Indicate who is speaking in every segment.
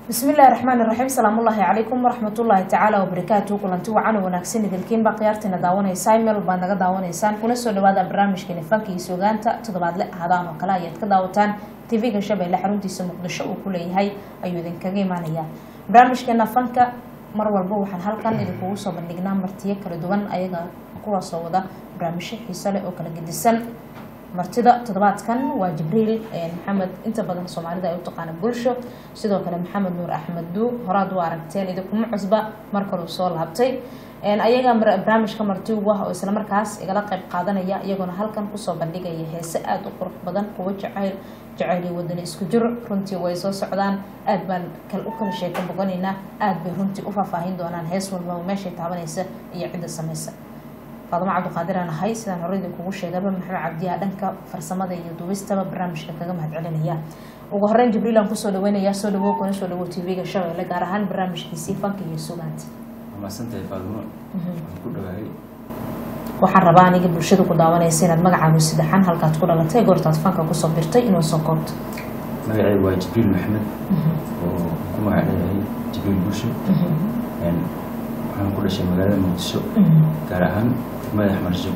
Speaker 1: bismillahi raxmaan iraxiim salaamullaahi calaykum waraxmatullaahi tacaala wabarakaatu kulanti wacan wanaagsan idilkiinba khiyaartiina daawanaysaa meel baad naga daawanaysaan kuna soo dhawaada barnaamijkeeni fanka iyo sugaanta toddobaadle ahadaan oo kale ayaad ka daawataan tv-ga shabeelle xaruntiisa muqdisho uu ku leeyahay ayuu idinkaga imaanayaa barnaamijkeena fanka mar walba waxaan halkan idinkugu soo bandhignaa martiyo kala duwan ayaga kuwaasoo wada barnaamijyo xiise leh oo kala gedisan martida toddobaadkan waa jibriil maxamed inta badan soomaalida ay u taqaana bulsho sidoo kale maxamed nuur axmed duu horaad u aragteen idinkuma cusba mar kaluu soo laabtay ayaga barnaamijka marti ugu ah oo islamarkaas igala qayb qaadanaya iyagoona halkan kusoo bandhigaya heese aada u qurux badan kuwo jacayl jacayli wadani isku jir runtii way soo socdaan aad baan u kala sheeka boganaynaa aad bay runtii u faahfaahin doonaan hees walbaba meeshay taabanaysa iyo cidda samaysa faadamo cabdiqaadir aan ahay sidaan hore idinkugu sheegaba maxamed cabdiyaa dhanka farsamada iyo duubistaba barnaamijka kaga mahad celinaya ugu horeyn jibriil aan kusoo dhaweynayaa soo dhawow kuna soo dhawow tv-ga shabeelle gaar ahaan barnaamijkiisii fanka iyo sugaanta
Speaker 2: maadsantahay faadimo waxaan ku dhawaayay
Speaker 1: waxaan rabaa aniga bulshada ku daawanaysa inaad magacaagu saddexan halkaad ku dhalatay goortaad fanka kusoo birtay inuu soo koobto
Speaker 2: magacaygu waa jibriil maxamed oo ku magac leeyahay jibriil bulsho waxaan ku dhashay magaalada muqdisho gaar ahaan degmada axmarjab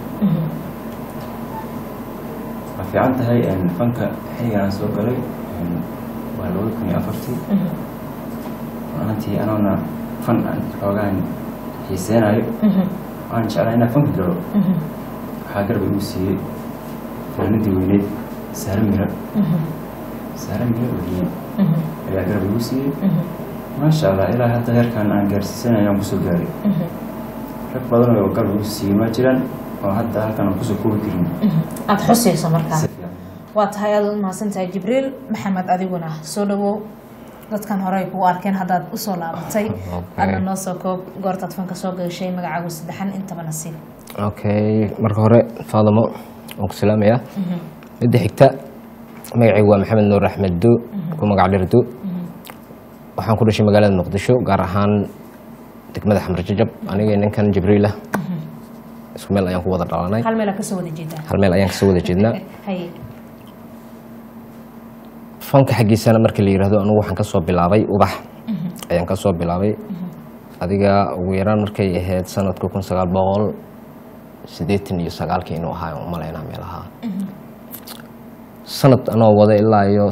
Speaker 2: waa fiican tahay fanka xilligaan soo galay waa labada kun iyo afartii ahantii anoona fan aan xoogaan xiiseenayo waan jeclaa inaan fanka galo waxaa garba igu siiyey fanaanadii weyneed saare mira saare mira weliye ayaa garba igu siiyey maasha allah ilaa hadda heerkan aan gaarsiisanay aan kusoo gaaray rag badan oo garba igu siiyey ma jiraan oo hadda halkan aan kusoo koobi karin
Speaker 1: aada xusayso markaa waa tahay aada u mahadsan tahay jibriil maxamed adiguna soo dhawow dadkan hore ay kugu arkeen haddaad usoo laabatay adna noo soo koob goortaad fanka soo gashay magacaagu saddexan intaba nasiib
Speaker 3: okay marka hore faadamo waan ku salaamayaa midda xigta magacaygu waa maxamed nuur axmed du ku magac dhir du waxaan ku dhashay magaalada muqdisho gaar ahaan degmada xamar jajab aniga ninkan jibriilah isku meel ayaan ku wada dhalanay
Speaker 1: hal meel kasoo wada jeedaa
Speaker 3: hal meel ayaan kasoo wada jeednaa
Speaker 1: haye
Speaker 3: fanka xaggiisana markii la yihahdo anugu waxaan kasoo bilaabay ubax ayaan kasoo bilaabay adiga ugu yaraan markay ahayd sanadka kun sagaal boqol siddeetan iyo sagaalkii inuu ahaa aan umalaynaa meelaha sanad anoo wada ilaa iyo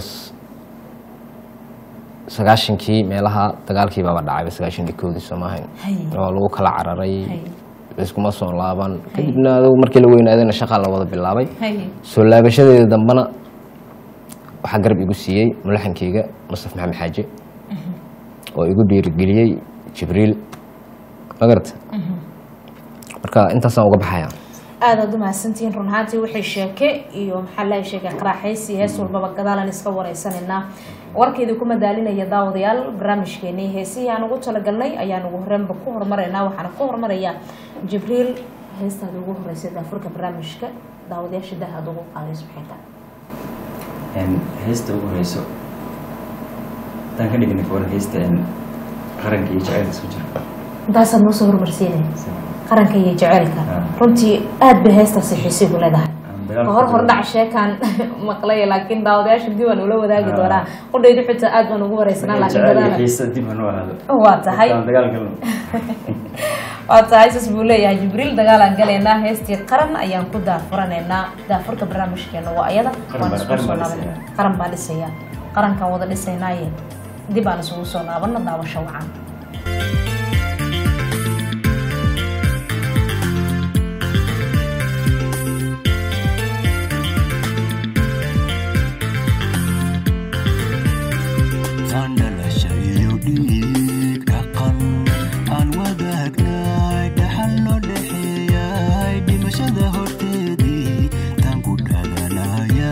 Speaker 3: sagaashankii meelaha dagaalkii baaba dhacayba sagaashankii koodii soomahayn
Speaker 1: haye
Speaker 3: oo lagu kala cararay
Speaker 1: haye
Speaker 3: iskuma soo laaban kadibna adugu markii la weynaadayna shaqaa la wada bilaabay
Speaker 1: haye
Speaker 3: soo laabashadeeda dambena waxaa garab igu siiyey mulaxankeyga mustaf maxamed xaaje oo igu dhiirigeliyey jibriil magarata marka intaasaan uga baxaya
Speaker 1: aada aad u mahadsantihiin run ahaantii wixii sheeke iyo maxaa lahay sheekay qaraaxaysi hees walbaba gadaalan iska wareysanaynaa warkeydii ku madaalinaya daawadayaal barnaamijkeenii heesihii aan ugu talagalnay ayaan ugu horreynba ku horumaraynaa waxaana ku horumarayaa jibriil heestaada ugu horeysay daafurka barnaamijka daawadayaasha daha aad ugu qaadayso maxay tahay
Speaker 2: heesta ugu horeyso haddaan ka dhigna kawar heesta qaranka iyo jacaylka isku jira
Speaker 1: intaasaad noo soo horumarsiinaya qaranka iyo jaceylka
Speaker 2: Ah.
Speaker 1: runtii aad bay heestaasi xiisigu leedahay
Speaker 2: Aan dagaalka
Speaker 1: hor
Speaker 2: ku
Speaker 1: hordhac sheekaan maqlay laakiin daawadayaasha dib aan ula wadaagi
Speaker 2: Ah.
Speaker 1: doonaa qudhaydu xitaa aad baan ugu wareysanaa laakiin
Speaker 2: jacayl iyo
Speaker 1: gadaala
Speaker 2: xiisa dib hanoo ahaado
Speaker 1: waa tahay
Speaker 2: Haddaan dagaal galno
Speaker 1: waa tahay saas buu leeyahay jibriil dagaalaan galaynaa heestii qaran ayaan ku daafuranaynaa daafurka barnaamijkeena waa ayada
Speaker 2: Qaran
Speaker 1: waan
Speaker 2: baa-
Speaker 1: isugu
Speaker 2: qaran
Speaker 1: soo
Speaker 2: baa
Speaker 1: laabanay
Speaker 2: dhisaya.
Speaker 1: qaran baa dhisaya qarankaan wada dhisaynaaye dib aan isugu soo laabano daawasho wacan
Speaker 4: Tan dhalasha iyo dhiig dhaqan aan wadaagnay dhaxal noo dhexeeyay dhimashada horteedii tan ku dhalanaya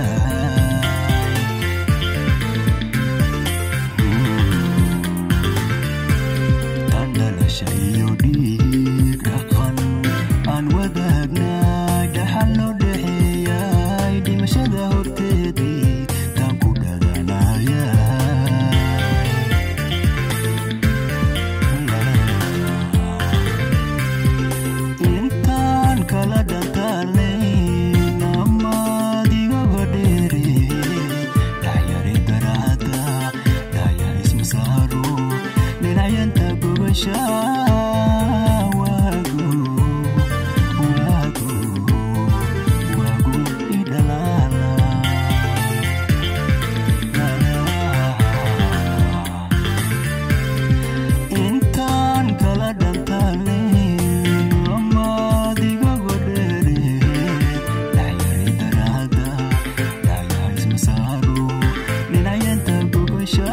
Speaker 4: tan dhalasha iyo dhiig dhaqan aan wadaagnay dhaxal noo dhexeeyay dhimashada horteedii tan ku dhalanaya dhinacyanta gubasha waagu waagu waagu idhalaala intaan kala dhantaalin amaadiga godheere dhacyari daraada dhacyaa ismasaaro dhinacyanta gubasha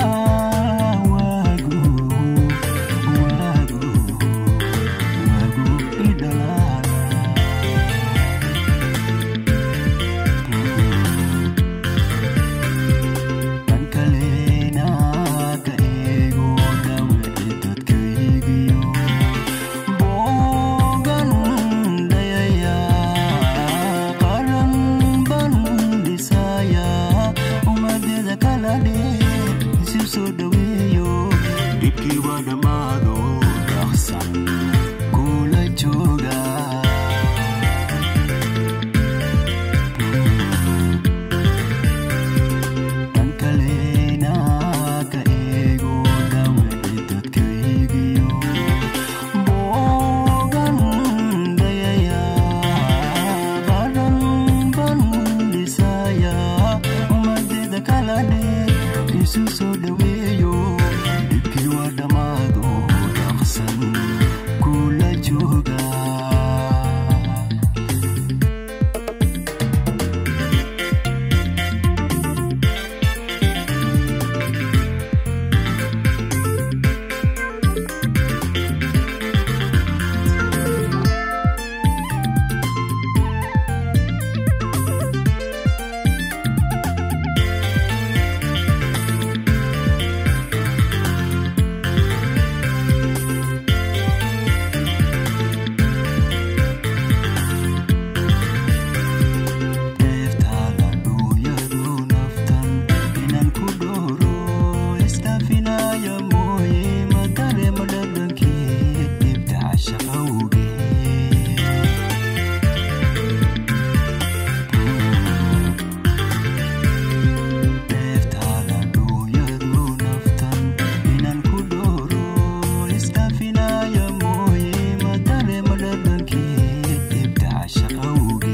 Speaker 4: waagu waagu waagu idhalaala dhan kalena ka eego dhawici dadkaygiyo boogan dhayaya qaran ban dhisaya ummadeda kala dheer isu soo dhaweeyo dhibkii waa dhammaado dhaqsan kula jooga dhan kalena ka eego dhawici dadkaygiyo boogan dhayaya qaran ban dhisaya ummadeda kala dheer isu soo dhaweeyo dhibkii waa dhammaado dhaqsan kula jooga deeftaala dhuuyadu naftan inaan ku dhooro istaafinaaya mooye ma dareema dhadhankii dhibta shaqawge deeftaala dhuuyadu naftan inaan ku dhooro istaafinaaya mooye ma dareema dhadhankii dhibta shaqawge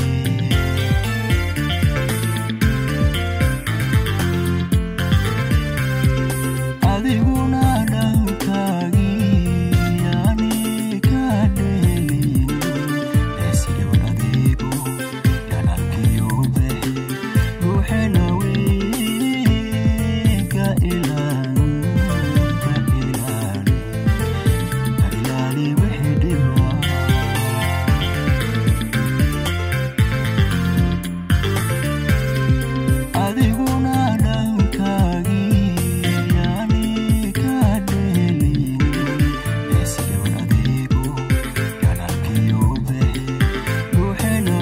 Speaker 4: adiguna dhankaagii yaani ka dheelin eesdhiw adeego dhanalkiyo bexe ruuxena wey ka ilaan ka ilaali ka ilaali wixii dhiba adiguna dhankaagii yaani ka dheelin eesdhiw adeego dhanalkiyo bexe ruuxena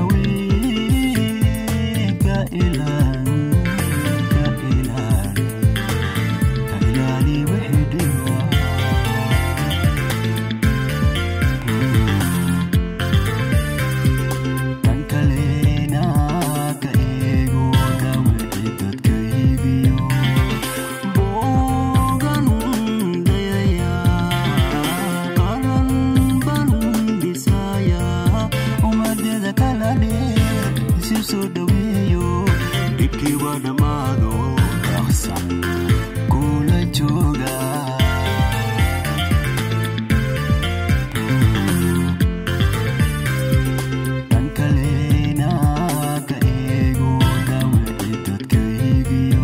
Speaker 4: wey ka ilaan ka ilaali ka ilaali wixii dhiba dhan kalena ka eego dhawici dadkaygiyo boogan dhayaya qaran ban dhisaya ummadeda kala dheer isu soo dhaweeyo dhibkii waa dhammaado dhaqsan kula jooga dhan kalena ka eego dhawici dadkaygiyo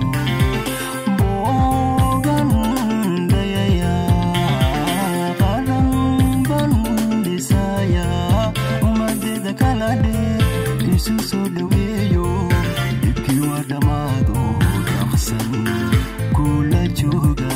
Speaker 4: boogan dhayaya qaran ban dhisaya ummadeda kala dheer isu soo dhaweeyo dhibkii waa dhammaado dhaqsan kula jooga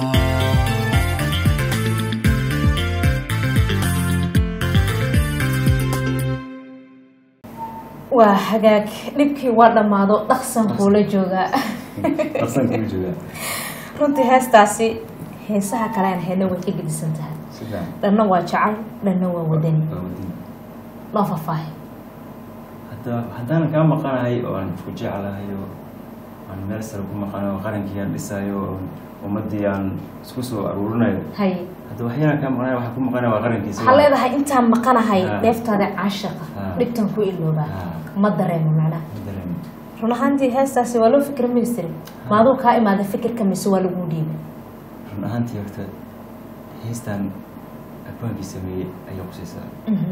Speaker 1: waa hagaag dhibkii waa dhammaado dhaqsan kuula joogaa
Speaker 2: dhaqsan kuu joogaa
Speaker 1: runtii heestaasi heesaha kalean hayna way ka gedisan tahay
Speaker 2: sida
Speaker 1: dhanna waa jacay dhanna waa wadani
Speaker 2: waa wadin
Speaker 1: noo faahfaahay
Speaker 2: hadda haddaanan kaa maqanahay oo aan ku jeclahay oo aan meel sare ku maqano oo qarankii aan dhisayo oo ummadii aan isku soo aruurinayo
Speaker 1: haye
Speaker 2: hadda waxyaalaan kaa maqnay waxaa ku maqanaya waa qarankiisa
Speaker 1: waxaa leedahay intaan maqanahay
Speaker 2: Ah.
Speaker 1: dheeftaada caashaqa
Speaker 2: Ah.
Speaker 1: dhibtan ku iloobaa
Speaker 2: Ah.
Speaker 1: ma dareemo macnaha
Speaker 2: Ma dareemo.
Speaker 1: run ahaantii heestaasi waa loo fikra ministry maaduu kaa imaada fikirka mise waa lagu dhiibay
Speaker 2: run ahaantii horta heestan abaankii sameeyey ayay qusaysaa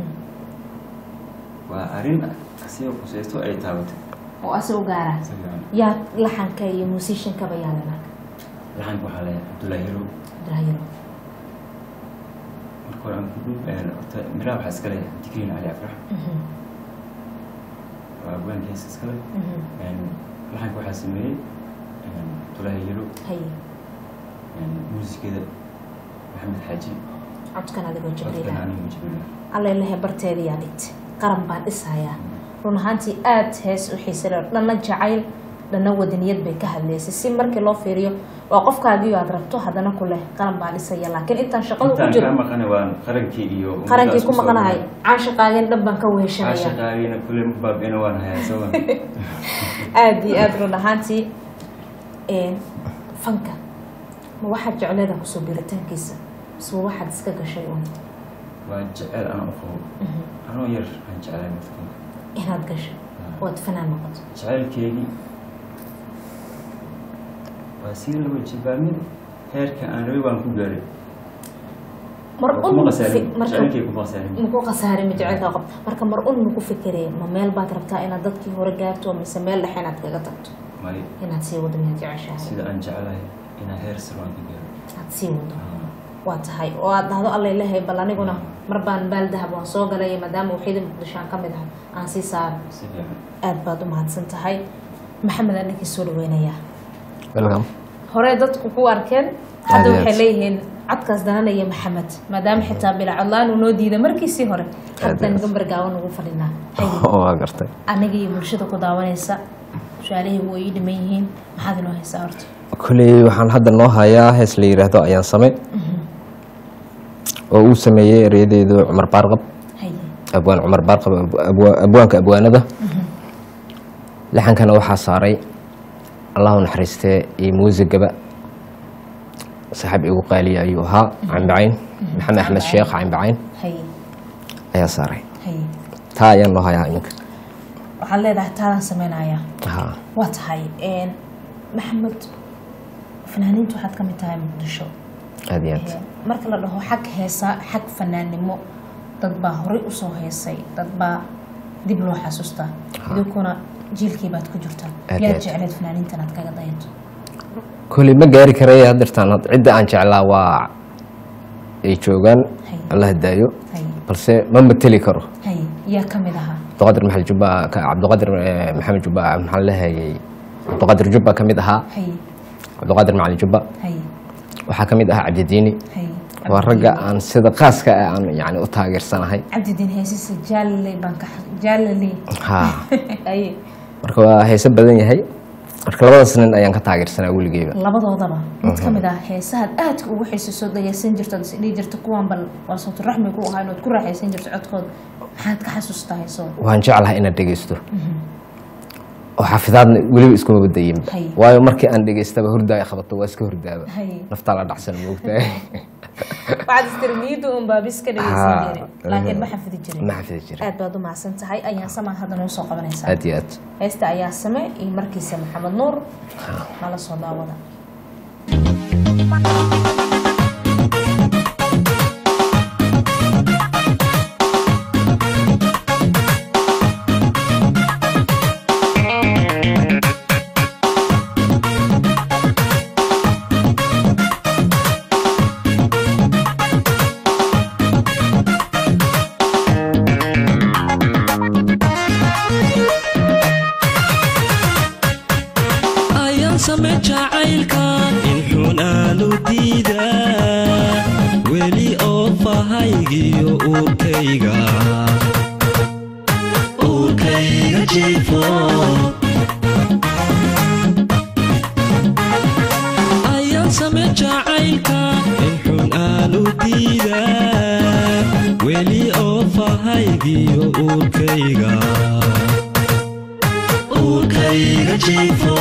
Speaker 2: waa arrin asiga qusaysto ay taabatay
Speaker 1: oo ase u gaara
Speaker 2: si fiican
Speaker 1: yaa laxanka iyo musiciankaba yaalana
Speaker 2: laxanka waxaa leeyahay cabdullaahi hirow
Speaker 1: abdulahiro
Speaker 2: marka hore aan ku dhub horta miraha waxaa iska leeyahay digriin cali afrax waa abwaanka hees iska leh laxanka waxaa sameeyey cabdullaahi hirow
Speaker 1: haye
Speaker 2: muusikada maxamed xaaji
Speaker 1: codkan adigoo
Speaker 2: codkan
Speaker 1: jibriila
Speaker 2: anigu jibriila
Speaker 1: allailahay barteedii yaa dhigtay qaran baan dhisayaa run ahaantii aada hees u xiisa leh dhanna jacayl dhanna wadaniyad bay ka hadlaysay si markii loo fiiriyo waa qofkaagiyo aad rabto haddana ku leh qaran baan dhisaya laakiin intaan shaqada ku
Speaker 2: intaan
Speaker 1: jiro
Speaker 2: kaa maqanay waa qarankii iyo
Speaker 1: qarankii ku
Speaker 2: ummaddaas kusoo
Speaker 1: maqanahay
Speaker 2: dhacay.
Speaker 1: caanshaqaageen dhan baan ka weheshanaya
Speaker 2: caashaqaagina kule ma baabina waan hayaa soma
Speaker 1: aada iyo aada run ahaantii een, fanka ma waxaad jecleeda kusoo biritaankiisa mise waa waxaad iska gashay un
Speaker 2: waa jecel anaa u qabo anoo yar aan jeclay marka
Speaker 1: inaad gasho ood fanaan noqoto
Speaker 2: jacaylkeygii waa sii laba jibaamid heerka aan rabay baan ku gaaray
Speaker 1: mar
Speaker 2: Waa
Speaker 1: un
Speaker 2: kuma
Speaker 1: fi-
Speaker 2: qasaarin
Speaker 1: marka
Speaker 2: jacaylkey kuma qasaarin
Speaker 1: maku khasaaray ma jecelka qof marka mar un maku fikiree ma meel baad rabtaa inaad dadkii hore gaarto mise meel dhexe inaad kaga tagto
Speaker 2: may
Speaker 1: inaad sii wado miyaad jeceshahay
Speaker 2: sida aan jeclahay inaan heer sare aan ka gaaro
Speaker 1: aad sii wado
Speaker 2: Ah,
Speaker 1: waa tahay oo aad dhahdo alla ilahay bal aniguna mar baan baal dahab waan soo galay maadaama waxyada muqdisho aan ka mid ah aan sii saaro
Speaker 2: si fiican
Speaker 1: aad baad u mahadsan tahay maxamed aan ninkii soo dhaweynayaa
Speaker 3: welcome
Speaker 1: hore dadku ku arkeen hadda
Speaker 3: Aad iyo
Speaker 1: waxay
Speaker 3: aad.
Speaker 1: leeyihiin codkaas dananaya maxamed maadaama xitaa bilaa codlaan uu noo diiday markiisii hore haddaan
Speaker 3: aad.
Speaker 1: gambar gaawan ugu fadhinaa Hay.
Speaker 3: waa gartay
Speaker 1: aniga iyo bulshada ku daawanaysa su-aalihii way ii dhiman yihiin maxaad inoo haysaa horta
Speaker 3: koley waxaan hadda noo hayaa hees la yidhaahdo ayaan same oo uu sameeyey eryadeedu cumar baarqab
Speaker 1: haye
Speaker 3: abwaan cumar baarqab abwa- abwaanka abwaanada laxankana waxaa saaray allahu naxariistee iyo muusigaba saaxiib igu qaaliya ayuu ahaa cambacayn maxamed axmed sheekh cambacayn
Speaker 1: haye
Speaker 3: ayaa saaray
Speaker 1: haye
Speaker 3: taa ayaan noo hayaa iminka
Speaker 1: waxaad leedahay taadaan sameynaya
Speaker 3: Ha,
Speaker 1: waa tahay een, maxamed fanaaniintu waxaad ka mid tahay muqdisho
Speaker 3: aad iyo aad
Speaker 1: Een, marka la dhaho xag heesa xag fanaannimo dad baa horey usoo heesay dad baa dib loo xasuustaa idinkuna jiilkii baad ku jirtaa
Speaker 3: Aad
Speaker 1: yaad
Speaker 3: aad.
Speaker 1: jecleed fanaaniintan aad kaga dayato
Speaker 3: koley ma gaari karaya haddeertaan had- cidda aan jeclaa waa ay joogaan
Speaker 1: Hay.
Speaker 3: allah daayo
Speaker 1: haye
Speaker 3: balse ma mateli karo
Speaker 1: haye yaa ka mid ahaa
Speaker 3: cabdiqadir maxamed jubba ka- cabdiqadir eh, maxamed jubba maxaan lehayay cabdiqadir jubba ka mid ahaa
Speaker 1: haye
Speaker 3: cabdiqadir macalin jubba
Speaker 1: haye
Speaker 3: waxaa ka mid ahaa cabdidiini
Speaker 1: haye
Speaker 3: waa ragga aan sida qaaska ah aan yani u taageersanahay
Speaker 1: cabdidiin heesisa jaalale baan ka jaalale
Speaker 3: ha
Speaker 1: haye
Speaker 3: marka waa heese badan yahay marka labadaas nin ayaan ka taageersanaa weligeyba
Speaker 1: labadoodaba mid ka mid ah heesahaad aadka ugu xiisasoo dhagaysan jirto ad isdhihi jirto kuwan bal waa sawturaxmi ku ahaa inaad ku raaxaysan jirto codkooda maxaad ka xasuustaa heesooda
Speaker 3: waan jeclahay inaad dhegeysto oo xafidaadna weliba iskuma badayinba
Speaker 1: Hay.
Speaker 3: waayo markii aan dhegeystaba hurdaaya qabato waa iska hurdaaba
Speaker 1: Hay.
Speaker 3: naftaa la dhacsan moogtahay
Speaker 1: waxaad istirmiyadu un baabis ka dhagaysan
Speaker 3: Ha.
Speaker 1: jiray laakiin ma xafidi jirin
Speaker 3: ma xafidi jirin
Speaker 1: aad baad u mahadsan tahay ayaan samaan hadda noo soo qabanaysaa
Speaker 3: aad iyo aad
Speaker 1: heesta ayaa same iyo markiisa maxamed nuur nala soo daawada
Speaker 5: ayaan same jacaylkan in xun aanu diidaa weli oo fahaygiyo uurkayga uurkayga jiifo ayaan same jacaylkan in xun aanu diidaa weli oo fahaygiyo uurkayga uurkayga wiilkayga jiifo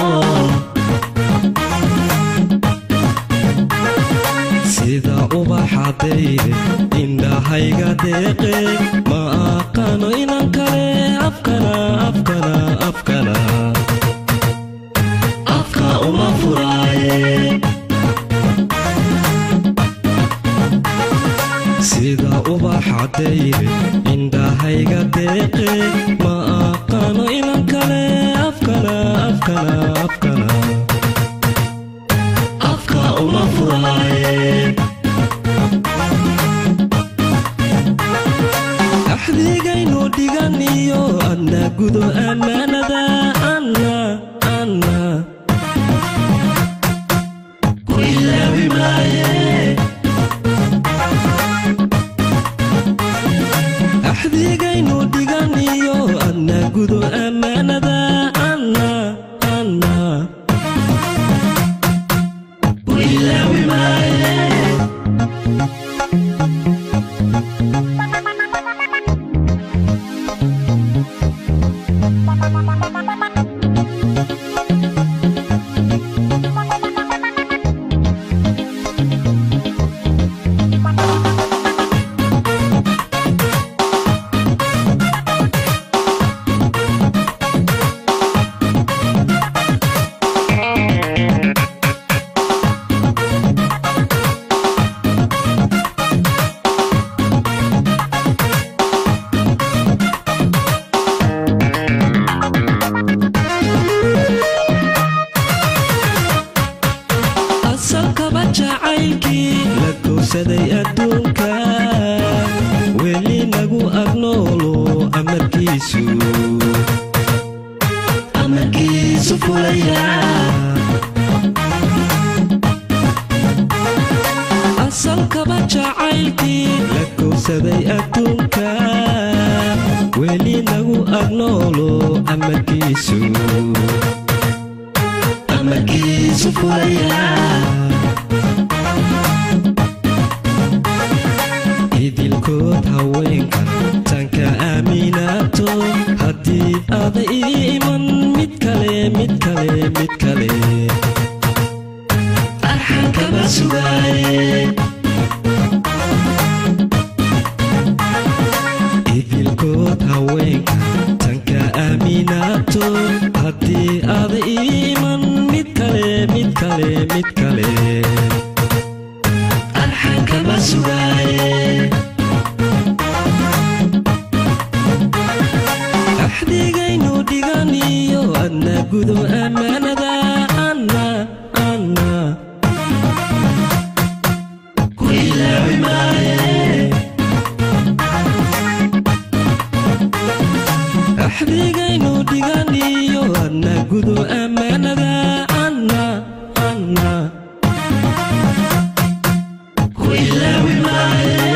Speaker 5: sida ubaxadayde indhahayga deeqe ma aqaano inan kale afkana afkana afkana afka uma furaaye sida ubaxadayde indhahayga deeqe ma aqaano inan kale afkana afkana afkana afka uma furaaye axdigaynu dhiganiyo adna gudo ammaanada anna anna ku ilaawi maaye axdigaynu dhiganiyo adna gudo ammaanada anna anna ku ilaawi maaye asalkaba jacaylkii la gowsaday adduunka weli nagu agnoolo amarkiisu amarkiisu fulaya asalkaba jacaylkii la gowsaday adduunka weli nagu agnoolo amarkiisu amarkiisu fulaya idilkood haweenkan tanka aaminaato haddii aada ii iman mid kale mid kale mid kale arxan kama sugaaye idilkood haweenkan tanka aaminaato haddii aada ii iman mid kale mid kale mid kale arxan kama sugaaye axdigaynu dhiganiyo adna gudo ammaanada anna anna ku ilaawi maaye axdigaynu dhiganiyo adna gudo ammaanada anna anna ku ilaawi maaye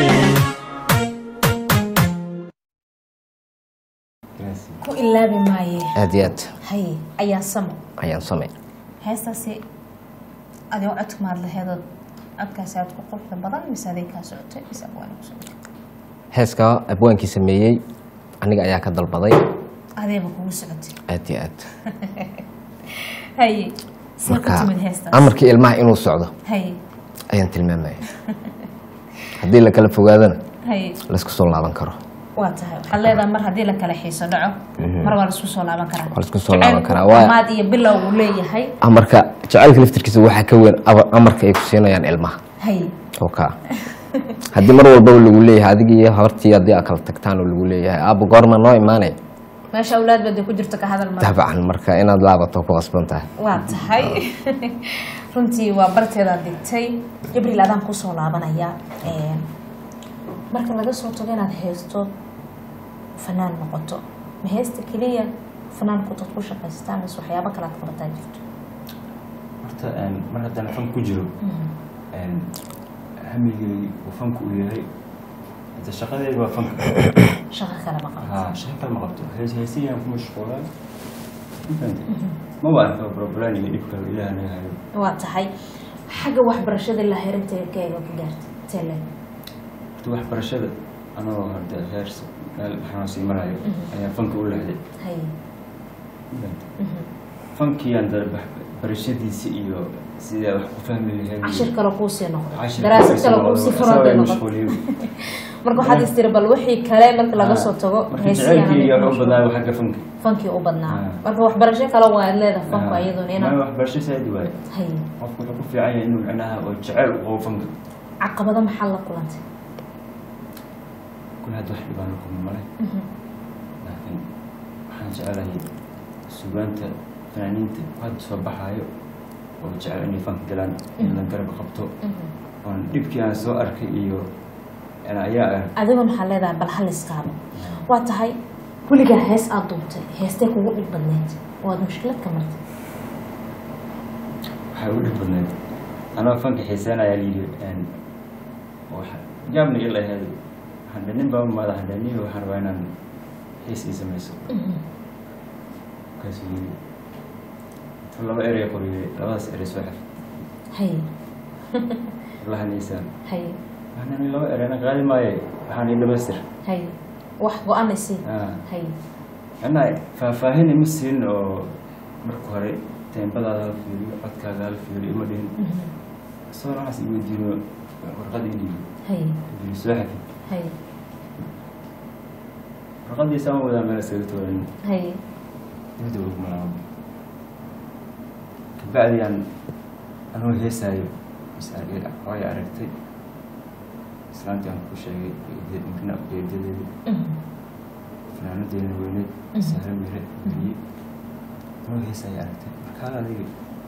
Speaker 1: ku ilaabi maaye
Speaker 3: aad iyo aad
Speaker 1: haye ayaa samo
Speaker 3: ayaan samay
Speaker 1: heestaasi adigoo codka maad laheedood codkaasi aad ku quruxda badan mise aday kaa socotay mise abwaani ku socotay
Speaker 3: heeskaa abwaankii sameeyey aniga ayaa ka dalbaday
Speaker 1: adeeba kugu socotay
Speaker 3: aad iyo aad
Speaker 1: haye see ku
Speaker 3: marka
Speaker 1: timid heestaas
Speaker 3: amarkii ilmaha inuu socdo
Speaker 1: haye
Speaker 3: ayaan tilmaamaya haddii la kala fogaadana
Speaker 1: haye
Speaker 3: laisku soo laaban karo
Speaker 1: waa tahay waxaad leedahay mar haddii la kala xiiso dhaco mar waa laisku soo laaban karaa
Speaker 3: Waa laisku soo laaban karaa,
Speaker 1: Jacaylku
Speaker 3: waa-
Speaker 1: dhammaad iyo bilow uu leeyahay
Speaker 3: amarka jacaylka laftirkiisa waxaa ka weyn aba- amarka ay ku siinayaan ilmaha
Speaker 1: haye
Speaker 3: oo kaa haddii mar walbaba lagu leeyahay adiga iyo habartii haddii aad kala tagtaan oo lagu leeyahay aabba goorma noo imaanay
Speaker 1: meesha awlaad baday ku jirto ka hadal mara
Speaker 3: dabcan marka inaad laabato ku qasban tahay
Speaker 1: waa tahay runtii waa barteedaad dhigtay jibriil adaan kusoo laabanaya Een, marka laga soo tago inaad heesto fanaan noqoto ma heesta keliya fanaanku dad ku shaqaystaan mise waxyaabo kale aad qabataa jirto
Speaker 2: horta een, mar haddana fan ku jiro een, hamigay uu fanku u yahay hada shaqadeedu waa fanka
Speaker 1: shaqo kale ma qabato
Speaker 2: ha shaqa kale ma qabto hees heesiyaan ku mashquulaa ma waa arka problaniga dhibka ilaah naga hayo
Speaker 1: waa tahay xagga waxbarashada la herinteekeega ku gaartay tele
Speaker 2: horta waxbarashada anoo hadda heer s- meel waxaan sii marayo ayaa fanka u leexday
Speaker 1: hay
Speaker 2: fankiyaan darba barashadiisa iyo sidee wax ku fahmi lahayd
Speaker 1: cashir kale kuusii noqday
Speaker 2: cashir
Speaker 1: daraasad kale
Speaker 2: kuusii
Speaker 1: kuusii
Speaker 2: noqdo,
Speaker 1: furan bay
Speaker 2: isagoo
Speaker 1: noqotay
Speaker 2: mashquuliyo.
Speaker 1: marka waxaad istiri bal wixii kale marka laga soo tago
Speaker 2: marka
Speaker 1: heesiyaana
Speaker 2: jacaylkii
Speaker 1: mid
Speaker 2: wax u
Speaker 1: mashquul.
Speaker 2: badnaa xagga fanka
Speaker 1: fankii u badnaa
Speaker 2: Ah.
Speaker 1: marka waxbarasho kale waa leedahay fanku
Speaker 2: Ah,
Speaker 1: iyaduna
Speaker 2: ma
Speaker 1: inaa
Speaker 2: waxbarasho saadi waaye
Speaker 1: hay
Speaker 2: qofku wuxuu ku fiican yahay inuu micnaha oo jecel u qabo fanka
Speaker 1: caqabado maxaa la kulantay
Speaker 2: kul hadda wax dhibaan la kulmi male laakiin waxaan jecelahay sugaanta fanaaniinta hadda soo baxaayo oo jecel inay fanka galaan in la garab qabto oon dhibkii aan soo arkay iyo yani ayaa ah
Speaker 1: adiga maxaa leedahay bal hal iskaaba waa tahay weligaa hees aad duubtay heestee kugu dhib badneyd oo aad mushkilad ka martay
Speaker 2: waxay u dhib badneed anoo fanka xiiseynaya layidhi jaabna ila ahayd waxaan dhe nin baa umaada waxaan dhe niyo waxaan rabaa inaan xiis ii samayso markaasuu yidhi intuu laba erey qoriyey labadaas erey soo xir
Speaker 1: hay
Speaker 2: lahaniisaan
Speaker 1: hay
Speaker 2: waxaan ni laba ereyna qaadi maaye waxaan ii dhamaystir
Speaker 1: hay wax go-anaysi
Speaker 2: Ah.
Speaker 1: hay
Speaker 2: macnaha faahfaahin ima siin oo marka hore teembadaada hala fiiriyo codkaaga hala fiiriyo ima dhihin isagoo waxaas i weydiino warqad ii dhiibi
Speaker 1: hay
Speaker 2: dhiibi soo xafi
Speaker 1: hay
Speaker 2: warqadiisa ama wadaa meel iskaga tooran
Speaker 1: hay
Speaker 2: dibadda ugu malaabo kabacdi aan anuu heesaayo is argay hooy aragtay islaantii aan ku sheegay eedadina eedadeedii fanaanadeena weyneed sahre mire beriye anuu heesaayo aragtay markaal adiga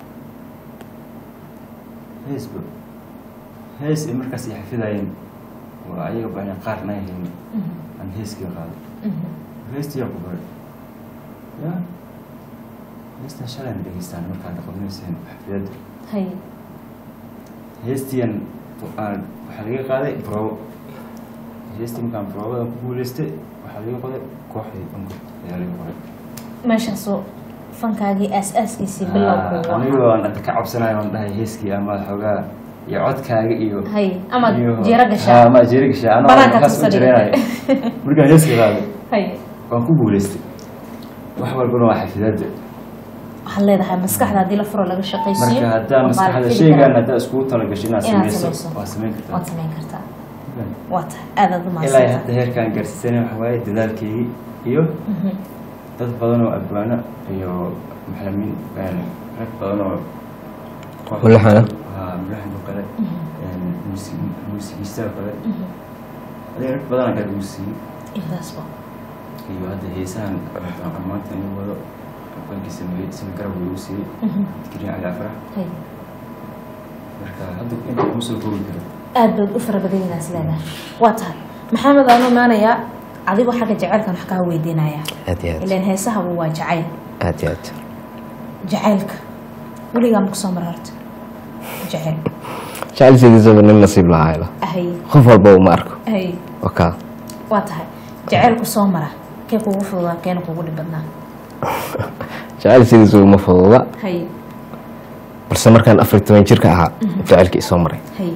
Speaker 2: heesba hees ay markaas ay xafidayeen waa ayaga baa qaar na ahayn aan heeskii qaaday heestii ku baray ya heestan shalayna dhegeystaan markaad qabanayseen xafidadda
Speaker 1: hay
Speaker 2: heestiyan aan waxaa laga qaaday brobo heestii markaan brobadan ku guuleystay waxaa laga qoday kooxdii dhanku ayaa laga qoray
Speaker 1: meeshaasoo fankaagii aas-aaskiisii bilowku
Speaker 2: anigoo aan hadda ka cabsanayo aan dhahay heeskii ama xoogaa iyo codkaaga iyo
Speaker 1: hay amaad
Speaker 2: iyo-
Speaker 1: jeero
Speaker 2: Ah,
Speaker 1: gashaa
Speaker 2: ama jeero gashaa anoo
Speaker 1: Banaanka
Speaker 2: markaas u
Speaker 1: tusadhiga.
Speaker 2: jireenayo markaan heeskii qaaday
Speaker 1: hay
Speaker 2: waan ku guuleystay wax walbana waa xafidadda
Speaker 1: waxaad leedahay maskaxda haddii la furo laga shaqaysiiyo
Speaker 2: marka haddaa
Speaker 1: waa
Speaker 2: maskaxda
Speaker 1: fili
Speaker 2: sheygaan
Speaker 1: karaa.
Speaker 2: haddaa iskugu talagasho inaad
Speaker 1: Inaad
Speaker 2: sameyso
Speaker 1: sameyso.
Speaker 2: waa samayn kartaa
Speaker 1: waad samayn kartaa waa tahay aadaad u
Speaker 2: ilaa
Speaker 1: mahadsantahay
Speaker 2: hadda heerkaan gaarsiisanay waxa waaye dadaalkeygii iyo dad badan oo abwaano iyo maxalimiin rag badan oo koox-
Speaker 3: Mulaxana.
Speaker 2: haa mulaxan oo kale muusi- muusigiista oo kale adee rag badanaa kala ugu siiyey
Speaker 1: intaasba
Speaker 2: iyo hadda heesahan aan maanta inuu wado abwaankii sameeyey sina garab uu igu siiyey dikriin cali afrax
Speaker 1: hay
Speaker 2: marka hadda inta kuma soo koobi karo
Speaker 1: aad baad u fara badan inaas leedahay waa tahay maxamed aan imaanayaa adigoo xagga jacaylkan wax kaa weydiinayaa
Speaker 3: aad iyo aad
Speaker 1: ilaan heesahabu waa jacayl
Speaker 3: aad iyo aad
Speaker 1: jacaylka weligaa ma kusoo mara horta jacayl
Speaker 3: jecel sidiisaba nin nasiib lahaayla
Speaker 1: ahay
Speaker 3: qof walba uma arko
Speaker 1: ahay
Speaker 3: wakaa
Speaker 1: waa tahay jacaylku soo mara kee kugu fududaa keena kugu dhib badnaa
Speaker 3: jecel sidiisaba ma fududa
Speaker 1: hay
Speaker 3: balse markaan afar iyo toban jirka ahaa jecelkii isoo maray
Speaker 1: hay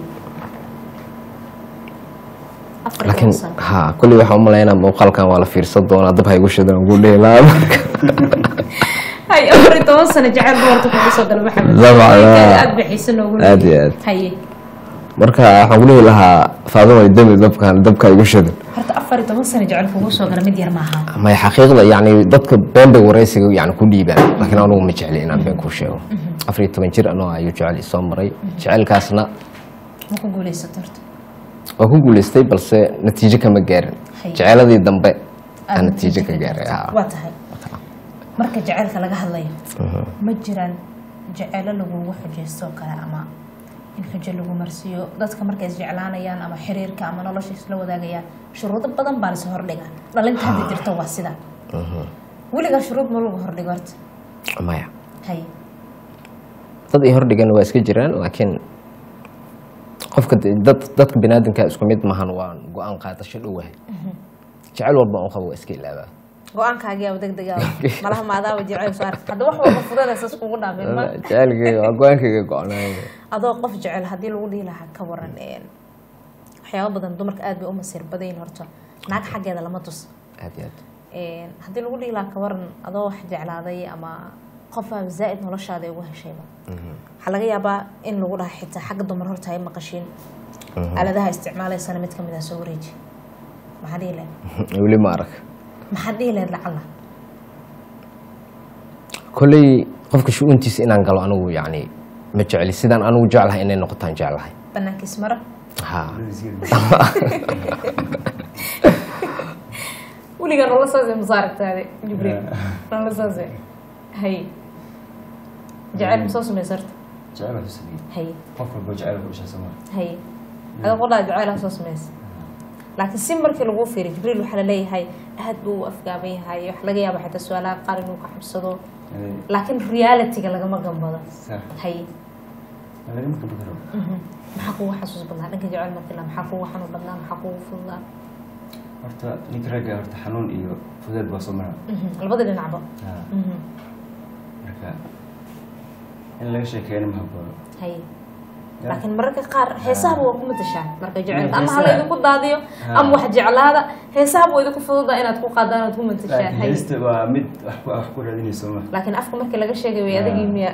Speaker 1: afar iyo
Speaker 3: laakiin
Speaker 1: toban sano.
Speaker 3: ha kulli waxaan umalaynaa muuqaalkan waa la fiirsan doonaa dab ha igu shidan ugu dheelaa marka
Speaker 1: hay afar iyo toban sano jacayl dumarta kugu soo gala maxamed
Speaker 3: Dabcan,
Speaker 1: Ninkeeda
Speaker 3: ah.
Speaker 1: aad bixiso noogu
Speaker 3: Aad iyo
Speaker 1: leeyahay.
Speaker 3: aad.
Speaker 1: haye
Speaker 3: marka waxaan ku dhihi lahaa faadumay dami dabkan dabka igu shidan
Speaker 1: horta afar iyo toban sano jacayl kugu soo gala mid yar maaha
Speaker 3: may xaqiiqda yani dadka been bay waraysiga yani ku dhiibaan laakiin anugu ma jecli inaan been kuu sheego afar iyo toban jir anoo ayuu jecel isoo maray jecelkaasna
Speaker 1: ma ku guulaysato horta
Speaker 3: waa ku guuleystay balse natiijo kama gaarin
Speaker 1: Hay.
Speaker 3: jeceladii dambe
Speaker 1: Aad
Speaker 3: aan natiijo ka gaaray
Speaker 1: gaartay.
Speaker 3: haa.
Speaker 1: waa tahay marka jacaylka laga hadlayo ma jiraan jaceylo lagugu xujaysto oo kale ama in xujo lagu marsiiyo dadka markay isjeclaanayaan ama xiriirka ama nolosha isla wadaagayaan shuruudo badan baa lasoo hordhiga dhalinta hadda jirto waa sida weligaa shuruud ma lagu hordhigo horta
Speaker 3: maya
Speaker 1: hay
Speaker 3: dad ay hordhigan waa iska jiraan laakiin qofka de- dad dadka binaadamka isku mid mahan waa go-aan qaadasho dhowahay jecel walba un qabo waa iska ilaabaa
Speaker 1: go-aankaagiyaa degdega malaha maadaaba jeceyl soo arka hadda wax walba fudada saas kugu dhaafin ma
Speaker 3: jecelkayga waa go-aankayga go-naay
Speaker 1: adoo qof jecel haddii lagu dhihi lahaa ka waran een, waxyaabo badan dumarka aad bay u masiir badayin horta naag xaggeeda lama tus
Speaker 3: aad iyo aad
Speaker 1: Een, haddii lagu dhihi lahaa ka waran adoo wax jeclaaday ama qofaaba zaa'id noloshaada ugu heshayba waxaa laga yaabaa in lagu dhaha xitaa xagga dumar horta ay maqashiin aaladaha isticmaalaysana mid kamid ah soo wareeji maxaa dhihi lahayd
Speaker 3: weli ma arag
Speaker 1: maxaad dhihi lahayd lacala
Speaker 3: kolley qofka shu-uuntiisa inaan galo anigu yacni ma jecli sidaan anigu jeclahay inay noqotaan jeclahay
Speaker 1: banaankiis mara
Speaker 3: ha
Speaker 1: weligaa nolol saasay masaaragtaade jibriil nolol saasay hay jaceyl ma soo samaysa horta
Speaker 2: jecel waa sameeyey
Speaker 1: hay
Speaker 2: qof walba jecel ku dhashaa sooma
Speaker 1: hay ada qodhaa jaceyl soo samaysa laakiin si markii lagu fiiriyo jibriil waxaa laleeyahay aad buu u afgaaban yahay wax laga yaaba xitaa su-aalaha qaar inuu ka xabsado laakiin realityga lagama gambado
Speaker 2: sax
Speaker 1: hay
Speaker 2: lagama kaba karo
Speaker 1: mhm. maxaa kugu xasuus badnaa dhanka jecel markii la maxaa kugu xanuun badnaa maxaa kugu fududaa
Speaker 2: horta ninka ragga horta xanuun iyo fudeed baa soo mara
Speaker 1: Mhm. labada dhinacba
Speaker 2: Ha,
Speaker 1: Mhm.
Speaker 2: marka in laga sheekeeyana ma haboono
Speaker 1: hay
Speaker 2: Ya.
Speaker 1: laakiin mararka qaar heesahaba waa ku matashaa marka jecelka ama
Speaker 2: heesaha-
Speaker 1: hala idinku daadiyo
Speaker 2: Ha.
Speaker 1: ama wax jeclaada heesahaba waa idinku fududa inaad ku qaadaan oad ku matashaa
Speaker 2: laakiin
Speaker 1: hay
Speaker 2: heesta waa mid wax ku wax ku raadinayso ma
Speaker 1: laakiin afka markii laga sheegay way
Speaker 2: Ha.
Speaker 1: adagii miya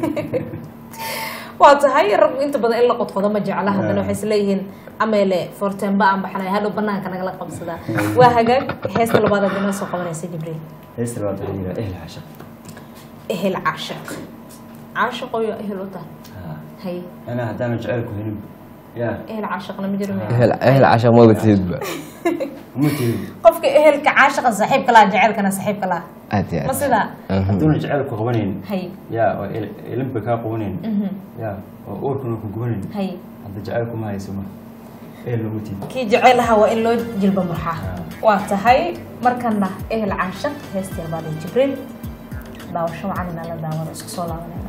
Speaker 1: waa tahay raggu inta badan in la qodqodo ma jecla haddana
Speaker 2: Ha.
Speaker 1: waxay isleeyihiin ameele fortemba aan baxnay hadhow banaanka nagala qabsadaa waa hagaag heesta labaad aad inoo soo qabanaysa jibriil
Speaker 2: heesta labaad waxaa yidhaha ehl xashaq
Speaker 1: ehel caashiq caashiqoyo ehel u tahay
Speaker 2: Ha,
Speaker 1: hay
Speaker 2: anaa haddaana jecel ku helin ya
Speaker 1: ehel caashiqna ma jiro miya?
Speaker 3: ehel ehel casha maba tihidba
Speaker 2: uma tegin
Speaker 1: qofka ehelka caashiqa saaxiibka laha jecelkana saaxiibka laha
Speaker 3: aad iyo
Speaker 1: ma
Speaker 3: aad
Speaker 1: sidaa
Speaker 3: Mhm.
Speaker 2: hadduuna jecel ku qabanayn
Speaker 1: hay
Speaker 2: ya oo el- elinba kaa qabanayn
Speaker 1: mhm,
Speaker 2: ya oo uurkuna ku gubanayn
Speaker 1: hay
Speaker 2: hadda jecel kuma hayso ma ehel uma tiid
Speaker 1: kii jecelaha waa in loo jilba murxaa
Speaker 2: Ha.
Speaker 1: waa tahay markana ehel caashiq heestii labaad ee jibriil daawasho wacan inaa la daawado isku soo laabanayna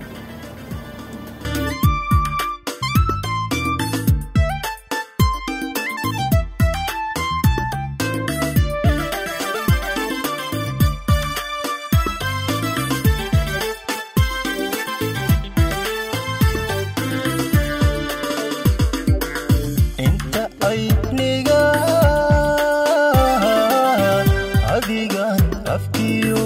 Speaker 4: inta ayniga adigan afkiyo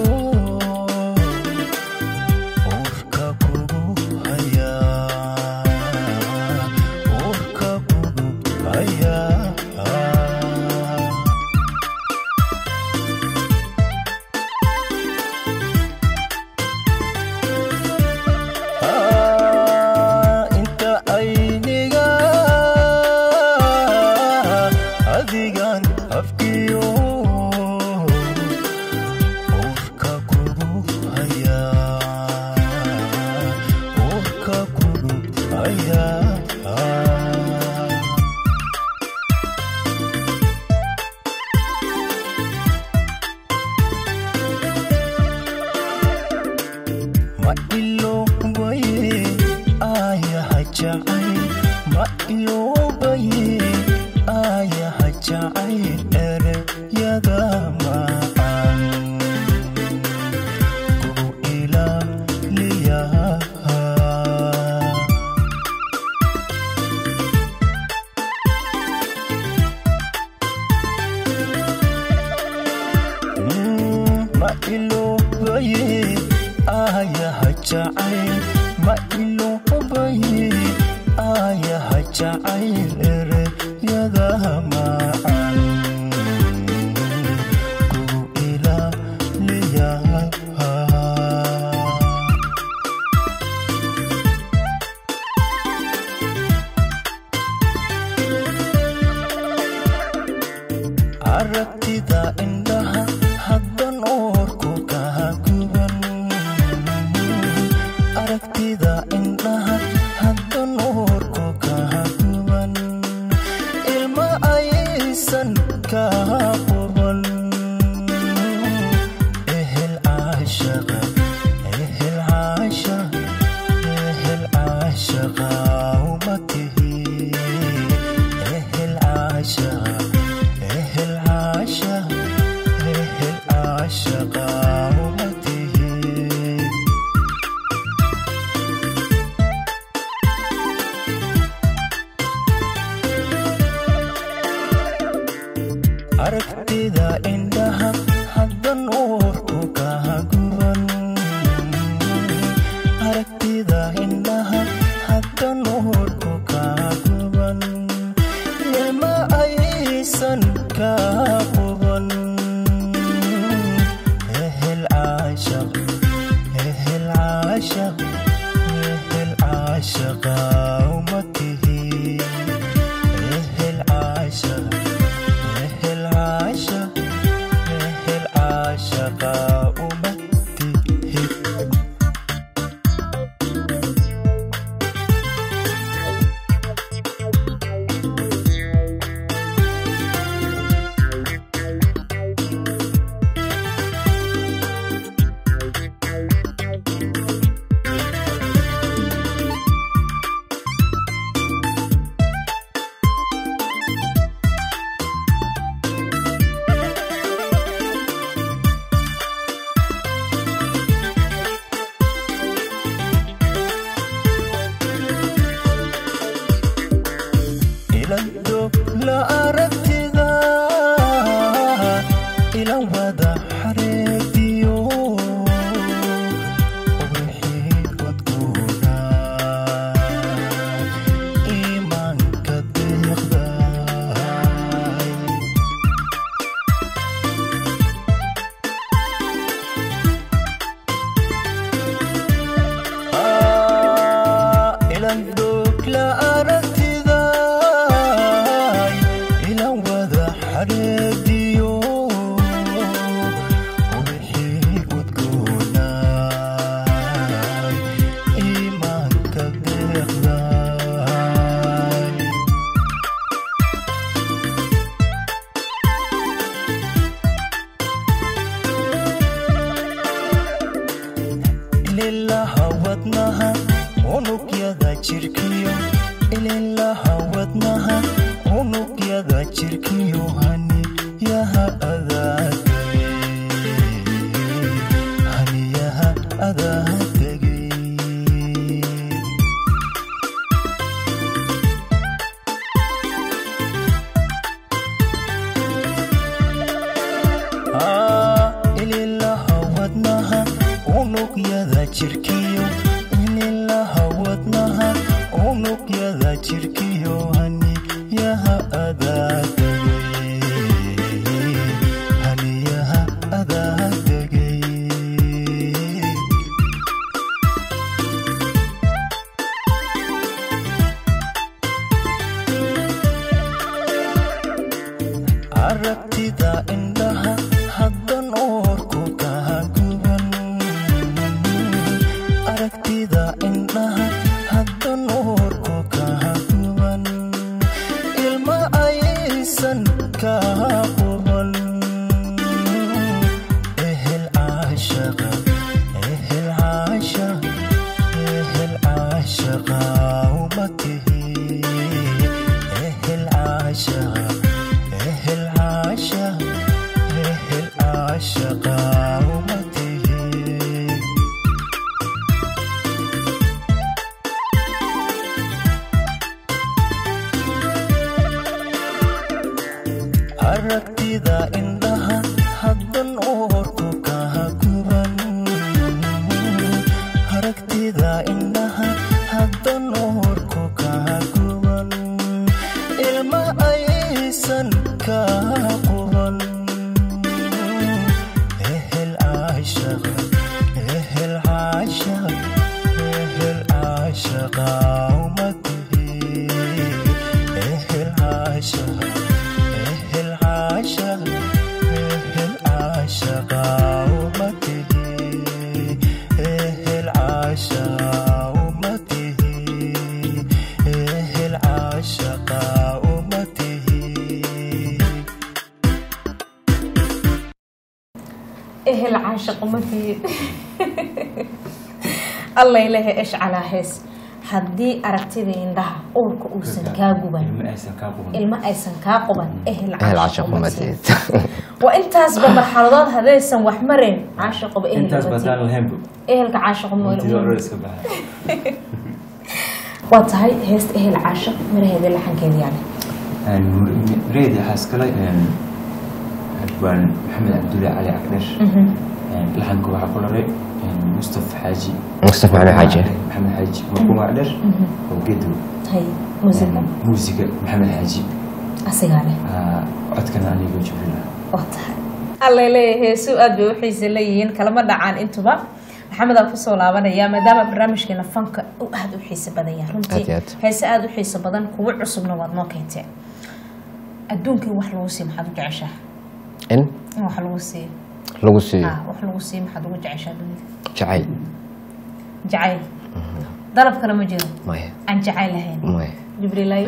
Speaker 4: uurka kugu haya uurka kugu haya inta ayniga adigan afkiyo uurka kugu haya uurka kugu haya ma iloobaye ayaha jacay ma iloobaye ayaha jacay ereyada macaan kugu ilaaliyaha ma iloobaye ayaha jacayl ma iloobaye ayaha jacayl ereyada macaan kugu ilaaliyaha aragtida indhaha haddan oorku kaa guban aragtida indhaha haddan oorku kaa guban ilma aysan kaa quban ehel caashaqa ehel caashaqa ehel caashaqa uma tihi ehel caashaqa ehel caashaqa ehel caashaqa uma tihi aragtida indhaha haddan uurku kaa guban kaa quban ehel caashaq ehel caashaq ehel caashaqa uma tihi ehel caashaq ehel caashaq ehel caashaqa uma tihi ilando la aragtida ila wada xareediyo wixii udgoona iimaanka deeqday ilandog la aragtida ila wada xareediyo wixii udgoona iimaanka deeqday ililaha wadnaha unugyada jirkiyo ililaha wadnaha unugyada jirkiyo haniyaha adaadegay haniyaha adaadegay ililaha wadnaha unugyada jirkiyo ililaha wadnaha unugyada jirkiyo haniyaha adaadegay haniyaha adaadegay aragtida indhaha haddan oorku kaa guban aragtida indhaha haddan oorku kaa guban ilma aysan kaa quban ehel caashaqa ehel caashaq ehel caashaqa uma tihi ehel caashaqa ehel caashaq ehel caashaqa uma tihi aragtida indhaha haddan oorku kaa guban aragtida indhaha haddan oorku kaa guban ilma aysan kaa quban ehel caashaq ehel caashaq ehel caashaqa uma tihi ehel caashaq ehel caashaq ehel caashaqa uma tihi ehel caashaqa uma tihi ehel caashaqa uma tihi
Speaker 1: ehel caashaq umadii alla ilahe esh calaa hees haddii aragtida indhaha uurka uusan kaa guban
Speaker 2: ilma aysan kaa quban
Speaker 1: ilma aysan kaa quban ehel
Speaker 3: ahel
Speaker 1: caashaq
Speaker 3: caashaq
Speaker 1: umadii
Speaker 3: umateed
Speaker 1: waa intaasba marxaladood haddaysan wax mareen caashaqoba ehel
Speaker 2: intaas
Speaker 1: umadii
Speaker 2: bataan lahaynbu
Speaker 1: ehelka caashaq
Speaker 2: intida oror
Speaker 1: umadii
Speaker 2: iska baxay
Speaker 1: waa tahay heesta ehel caashaq miraheeda laxankeeda yani
Speaker 2: reedi waxaa iskale waan maxamed cabdulle cali cagdheer laxanka waxaa ku laray mustaf xaaji
Speaker 3: mustafa maxamed xaaji
Speaker 2: maxamed xaaji markuum cagdheer oo gedow
Speaker 1: hay musiga
Speaker 2: muusiga maxamed xaaji
Speaker 1: asigaa leh
Speaker 2: Ah, codkana anigo jibrila
Speaker 1: waa tahay allay leeyahay heesu aad bay u xiisa leeyihiin kalama dhacaan intuba maxamed aan kusoo laabanaya maadaama barnaamijkeena fanka uu aada u xiiso badan yahay
Speaker 3: Aad
Speaker 1: runtii
Speaker 3: iyo aad.
Speaker 1: heese aada u xiiso badan kuwo cusubna waad noo keenteen adduunkii wax lagu siiyo maxaad u jeceshaa
Speaker 3: in
Speaker 1: in wax lagu siiyo
Speaker 3: lagu siiyo
Speaker 1: ah wax lagu siiyo maxaad ugu jeceshaa dunida
Speaker 3: jacayl
Speaker 1: jacayl dalab kale ma jiro
Speaker 3: maya
Speaker 1: aan jacayl lahayn
Speaker 3: maya
Speaker 1: jibriilay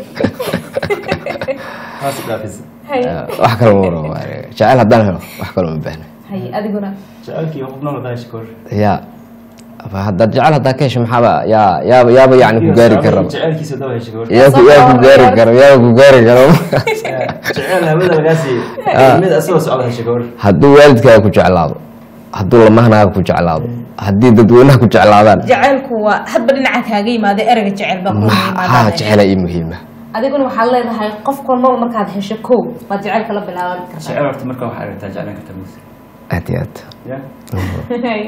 Speaker 2: haas dhaafis
Speaker 1: hay
Speaker 3: wax kale ma waro jacayl haddaan helo wax kale ma baahna
Speaker 1: hay adiguna
Speaker 2: jacaylkii qofna wadaa shikoor
Speaker 3: ya Aba haddaad jecel haddaa ka hesho maxaaba yaa yaaba yaaba yacni ku gaari karaba
Speaker 2: jacaylkiisa daba heshay gabar
Speaker 3: yaa ku yaa ku gaari karo yaaba ku gaari karo
Speaker 2: jacayl hawada lagaa siiyey mid asagoo socda heshay gabar
Speaker 3: hadduu waalidkaaga ku jeclaado hadduu lamahanaaga ku jeclaado haddii dadweynaha ku jeclaadaan
Speaker 1: jacaylku waa hadba dhinaca kaaga yimaada ereyga jecel baa ku
Speaker 3: haa
Speaker 1: yimaada
Speaker 3: jecela ii muhiima
Speaker 1: adiguna waxaad leedahay qof kolmaba markaad hesho kow baad jacaylka la bilaaban kartaa
Speaker 2: jacayl horta marka waxaa aragtaa jeclaan kartaa mis
Speaker 3: aad iyo aad
Speaker 2: ya
Speaker 1: Hay.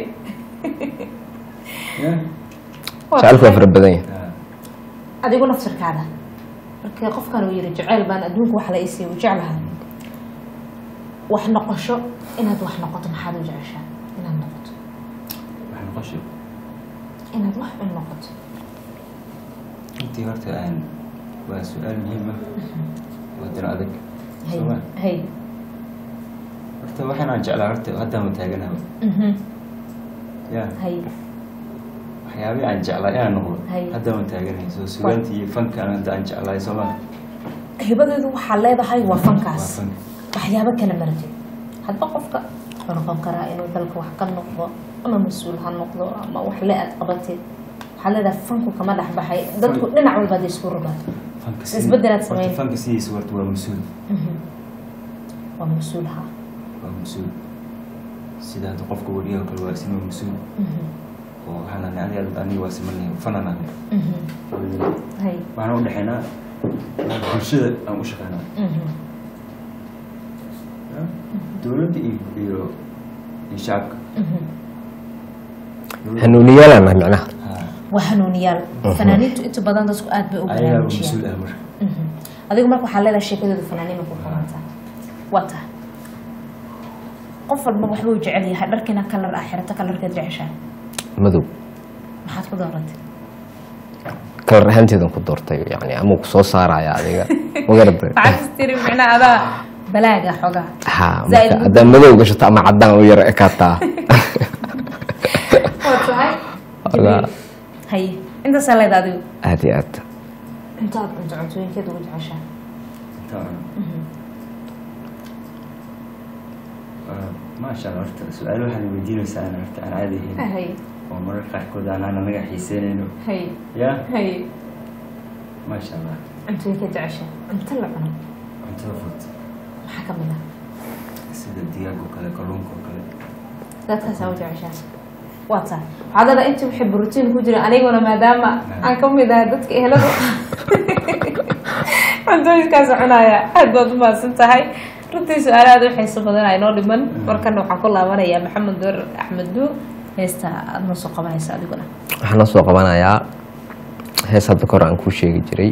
Speaker 2: ya
Speaker 1: Waa
Speaker 3: jacaylku waa
Speaker 1: tahay.
Speaker 3: fara badan yahay
Speaker 2: Ah,
Speaker 1: adigu naftirkaada markii qofkan uu yidhi jacayl baan adduunka wax la isiiy u jeclahay wax noqosho inaad wax noqoto maxaad u jeceshaa inaad noqoto
Speaker 2: wax noqosho
Speaker 1: inaad wax un noqoto
Speaker 2: intii horta aan waa su-aal muhiim ah waa diro adag
Speaker 1: hay
Speaker 2: Soo ma?
Speaker 1: hay
Speaker 2: horta waxaan aan jeclaa horta haddaan ma taaganaha
Speaker 1: Mhm.
Speaker 2: ya
Speaker 1: hay
Speaker 2: waxyaabihii aan jeclaa inaan noqdo
Speaker 1: Hay.
Speaker 2: haddaan ma taaganahay soo sugaantii iyo fankaan hadda aan jeclaay soo ma
Speaker 1: hibadeedu waxaa leedahay waa
Speaker 2: waa
Speaker 1: fankaas
Speaker 2: fank
Speaker 1: waxyaabo kala marjay hadba qofka wuxuu noqon karaa inuu dalka wax ka noqdo ama mas-uul ha noqdo ama wax le aad qabatid waxaa leedahay fanku kama dhex baxay dadku dhinac walba hadday isku rogaan
Speaker 2: fanka
Speaker 1: Isbeddelaad
Speaker 2: horta
Speaker 1: sameyn.
Speaker 2: fanka sidiisa horta waa mas-uul
Speaker 1: waa mas-uul ha
Speaker 2: waa mas-uul sida hadda qofka wariyaha kale waa isna waa mas-uul oo waxaan nahnay aniga aniga waa simanay fanan nahnay
Speaker 1: hay
Speaker 2: waxaan u dhexaynaa bulshada aan u shaqeynaa dowladda iyo iyo iyo shacabka Dowladda-
Speaker 3: hanuuniyaalaan nahay macnaha
Speaker 2: Ha,
Speaker 1: waa hanuuniyaal fanaaniintu inta badan dadku aad bay u
Speaker 2: ayagaa
Speaker 1: baraarujiyaan
Speaker 2: mas-uul ah marka
Speaker 1: adigu marka waxaa leedahay sheekadooda fanaaniina ku qabantaa waa tahay qof walba waxbuu jecel yahay dharkiina kalar ah xirato kalarkeed jeceshaa
Speaker 3: madow
Speaker 1: maxaad ku dooratay
Speaker 3: kalar ahaanteedan ku doortay yani amuu ku soo saaraya adiga magarata
Speaker 1: maxaad istiri micnaa adaa balaaga xogaa
Speaker 3: ha
Speaker 1: Zaid
Speaker 3: marka haddaa madow gashato ama caddaan u yar ekaataa
Speaker 1: waa tahay
Speaker 3: Ogaa.
Speaker 1: haye intaasaa leedahay adigu
Speaker 3: aad iyo aad
Speaker 1: intaad cunto cuntooyinkeed ugu jeceshaa
Speaker 2: intaa cuno. Waa- maasha allah horta su-aalo waxaad weydiinaysaa aan horta aan caadi ahayn
Speaker 1: haye
Speaker 2: oo mararka qaarkood aanaan anaga xiiseynayno
Speaker 1: haye
Speaker 2: ya
Speaker 1: haye
Speaker 2: maasha allah
Speaker 1: cuntooyinkeed jeceshaa cunto la cuno
Speaker 2: cuntada fudud
Speaker 1: maxaa ka mid ah
Speaker 2: sida digaag oo kale kalluunka oo kale
Speaker 1: dadkaasaa u jeceshaa waa tahay waxaad leedahay intii wixii borotiin ku jira aniguna maadaama aan ka mid ahay dadka ehelada cuntooyinkaas cunaya aad baad u mahadsan tahay runtii su-aalo aad u xiiso badan aa inoo dhiman markana waxaan ku laabanayaa maxamed door axmed duur heesta aad noo soo qabanaysa adiguna
Speaker 3: waxaan noo soo qabanayaa hees hadda kahor aan kuu sheegi jiray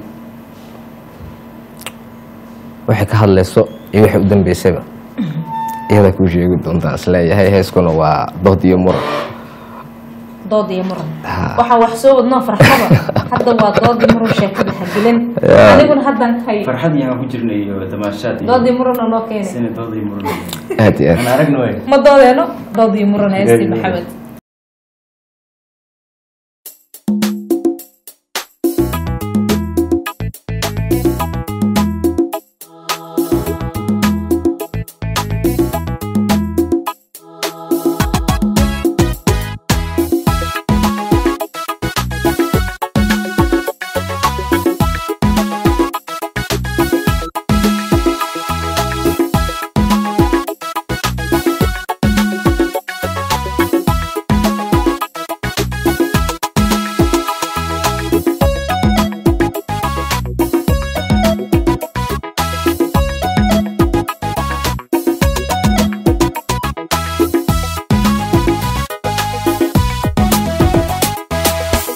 Speaker 3: waxay ka hadlayso iyo waxay u dambeysayba iyadaa kuu sheegi doontaan isleeyahay heeskuna waa dood iyo muran
Speaker 1: dood iyo muran
Speaker 3: Ha.
Speaker 1: waxaan wax soo wadnoo farxaba hadda waa dood iyo muran sheekada hagelin
Speaker 3: Ya.
Speaker 1: adiguna haddan hay
Speaker 2: farxad iyo aan ku jirnay iyo damaashaad iyo
Speaker 1: dood iyo muran oo noo keenay
Speaker 2: sina dood iyo muran
Speaker 3: aad iyo aad
Speaker 2: aan aragna way
Speaker 1: ma doodeeno dood iyo muran heestii
Speaker 2: Dood iyo muran.
Speaker 1: maxamed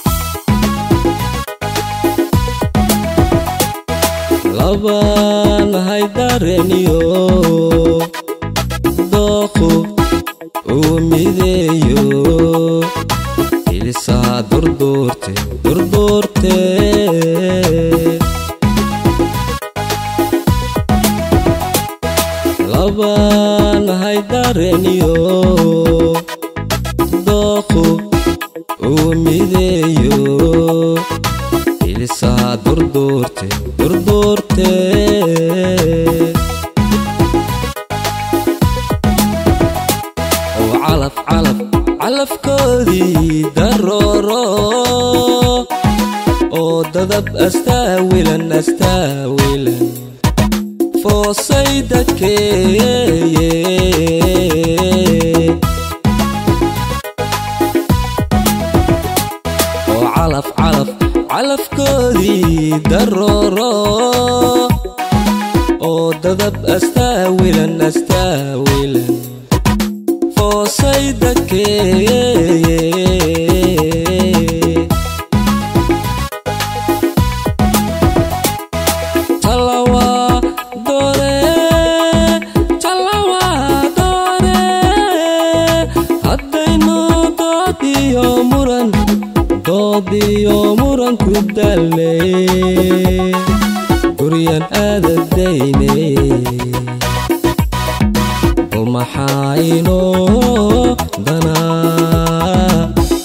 Speaker 5: laba labaanahay dareniyo dooqu uu mideeyo ilisaa durduurte durduurte labaanahay dareniyo dooqu uu mideeyo ilisaa durduurte durduurte oo calaf calaf calafkoodii darooro oo dadab astaawilan astaawilan foosay dadkeeye oo calaf calaf calafkoodii darooro oo dadab astaawilan astaawilan foosay dadkeeye talawa doore talawa doore haddaynu dood iyo muran dood iyo muran ku dalnay guryan aadadayne bal maxaa inoo danaa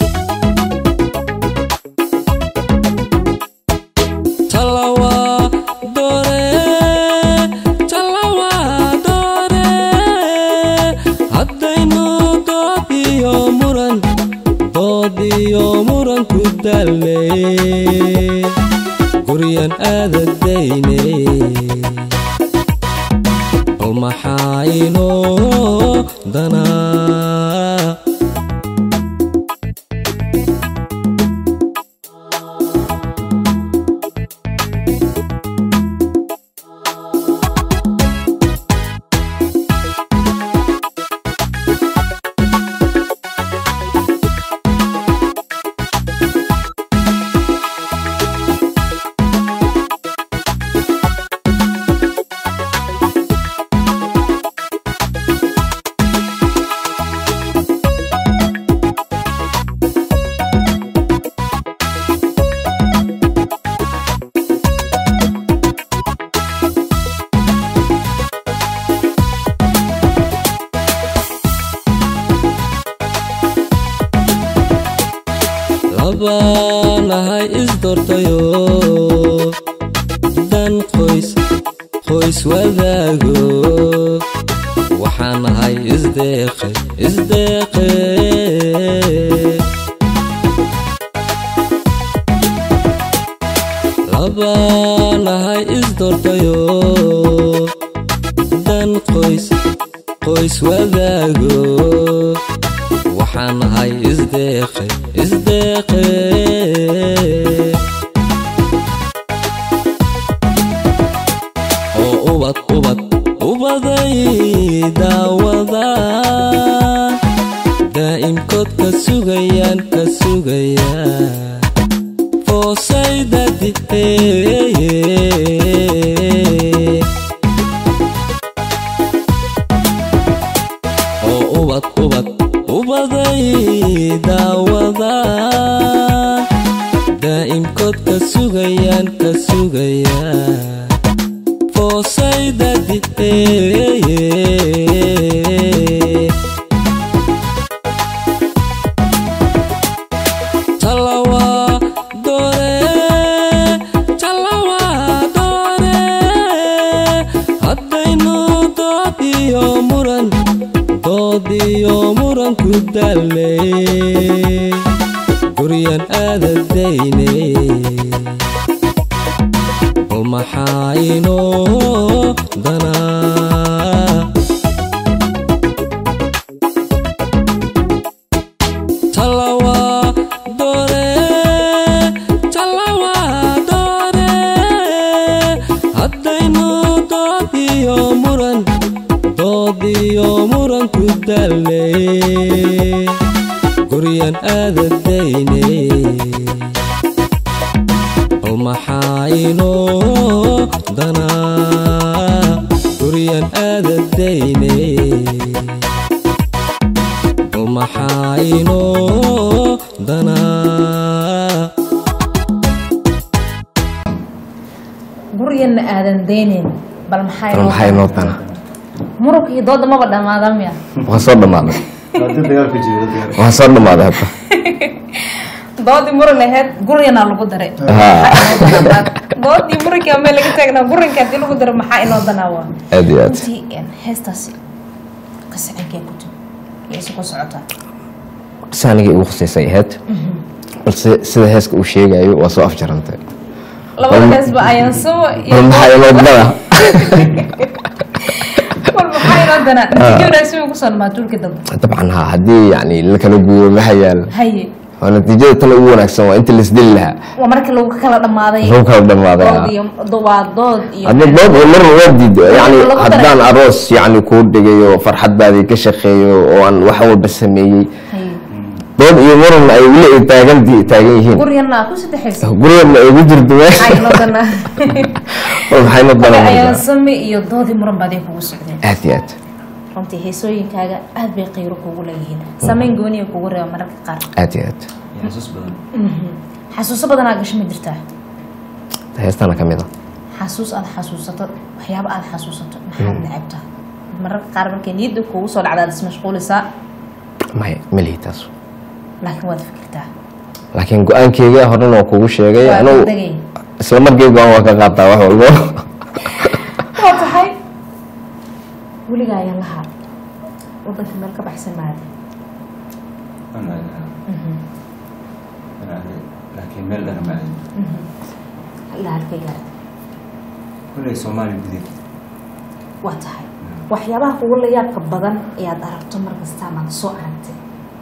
Speaker 5: talawa doore talawa doore haddaynu dood iyo muran dood iyo muran ku dalnay guryan aadadayne bal maxaa inoo danaa labaanahay isdortayo dan qoys qoys wadaago waxaanahay isdeeqe isdeeqe labaanahay isdortayo dan qoys qoys wadaago waxaanahay isdeeqe isdeeqe oo ubad ubad ubaday daawada daa'imkood ka sugayaan ka sugayaan foosayda diheeye oo ubad ubad ubaday daawada daa'imkood ka sugayaan ka sugayaan foosayda diheeye talawa doore talawa doore haddaynu dood iyo muran dood iyo muran ku dalnay guryan aadadayne bal maxaa inoo danaa talawa doore talawa doore haddaynu dood iyo muran dood iyo muran ku dalnay guryan aadadayne bal maxaa inoo danaa aadadayne maxaa inoo danaa
Speaker 1: gurigana aadan deyneyn bal maxaa
Speaker 3: bal
Speaker 1: inoo
Speaker 3: maxaa inoo dana
Speaker 1: muruga iyo dooda maba dhammaada miya
Speaker 3: waa soo dhammaaday
Speaker 2: Hadda dagaal ku jiro dagaal.
Speaker 3: waa soo dhammaaday hadda
Speaker 1: doodii muran lahayd gurigana lagu daray
Speaker 3: Haa.
Speaker 1: doodii muranka meel laga taagnaa gurinka haddii lagu daro maxaa inoo danaa waa
Speaker 3: aad iyo aad
Speaker 1: runtii een, heestaasi kasacinkee ku timi iyo isu ku socotaa
Speaker 3: si anigii igu khuseysay ahayd balse sida heeska uu sheegayo waa soo afjarantay
Speaker 1: labada heesba ayaan soo
Speaker 3: bal maxaa inoo dana
Speaker 1: bal maxaa inoo danaa natiijo wanaagsan way kusoo dhamaa duulka dambe
Speaker 3: dabcan haa haddii yani la kala guuro maxa yaal
Speaker 1: haye
Speaker 3: oo natiijada tan ugu wanaagsan waa inta laisdili lahaa
Speaker 1: waa marka lagu kala dhammaaday
Speaker 3: lagu kala dhammaaday
Speaker 1: dood
Speaker 3: haa.
Speaker 1: iyo do- waa dood iyo
Speaker 3: hadda dood oo mar waa diido yani
Speaker 1: lagu daray.
Speaker 3: haddaan aroos yani kuu dhigayo farxaddaadii ka shaqeeyo oo aan wax walba sameeyey
Speaker 1: haye
Speaker 3: dood iyo muran ay weli ay taagan taagan yihiin
Speaker 1: gurigana ku saddexaysa
Speaker 3: gurigana ay ugu jirto meesha
Speaker 1: maxaa inoo danaa
Speaker 3: oo maxay na
Speaker 1: ayaan
Speaker 3: daran
Speaker 1: sami iyo doodii muran baday kugu socdeen
Speaker 3: aad iyo aad
Speaker 1: runtii heesooyinkaaga aad bay qiiro kugu leeyihiin samayn gooniya kugu reeba mararka qaar
Speaker 3: aad iyo aad
Speaker 2: Iyo xasuus badan.
Speaker 1: xasuuso badanaa gasho ma jirtaa
Speaker 3: heestana ka mid a
Speaker 1: xasuus aad xasuusato waxyaabo aad xasuusato maxaad necabtaa mararka qaar markay niyadda kugu soo dhacdaad ismashquulisaa
Speaker 3: maya melihi taas
Speaker 1: laakiin waad fikirtaa
Speaker 3: laakiin go-aankeyga horena waa kugu sheegay
Speaker 1: waa
Speaker 3: anugu
Speaker 1: degay
Speaker 3: isla markii go-aan waa ka qaataa wax walbo
Speaker 1: waa tahay weligaa ayaan lahaa wadanka meel ka baxsan maada
Speaker 2: Waan aadaa. Waan aaday. Laakiin meel dhana ma aadin.
Speaker 1: ilaa halkay gaartay
Speaker 2: Kulley Soomaali gudaheed.
Speaker 1: waa tahay waxyaabaha kugu la yaabka badan ee aad aragto mar kasta amaad soo aragtay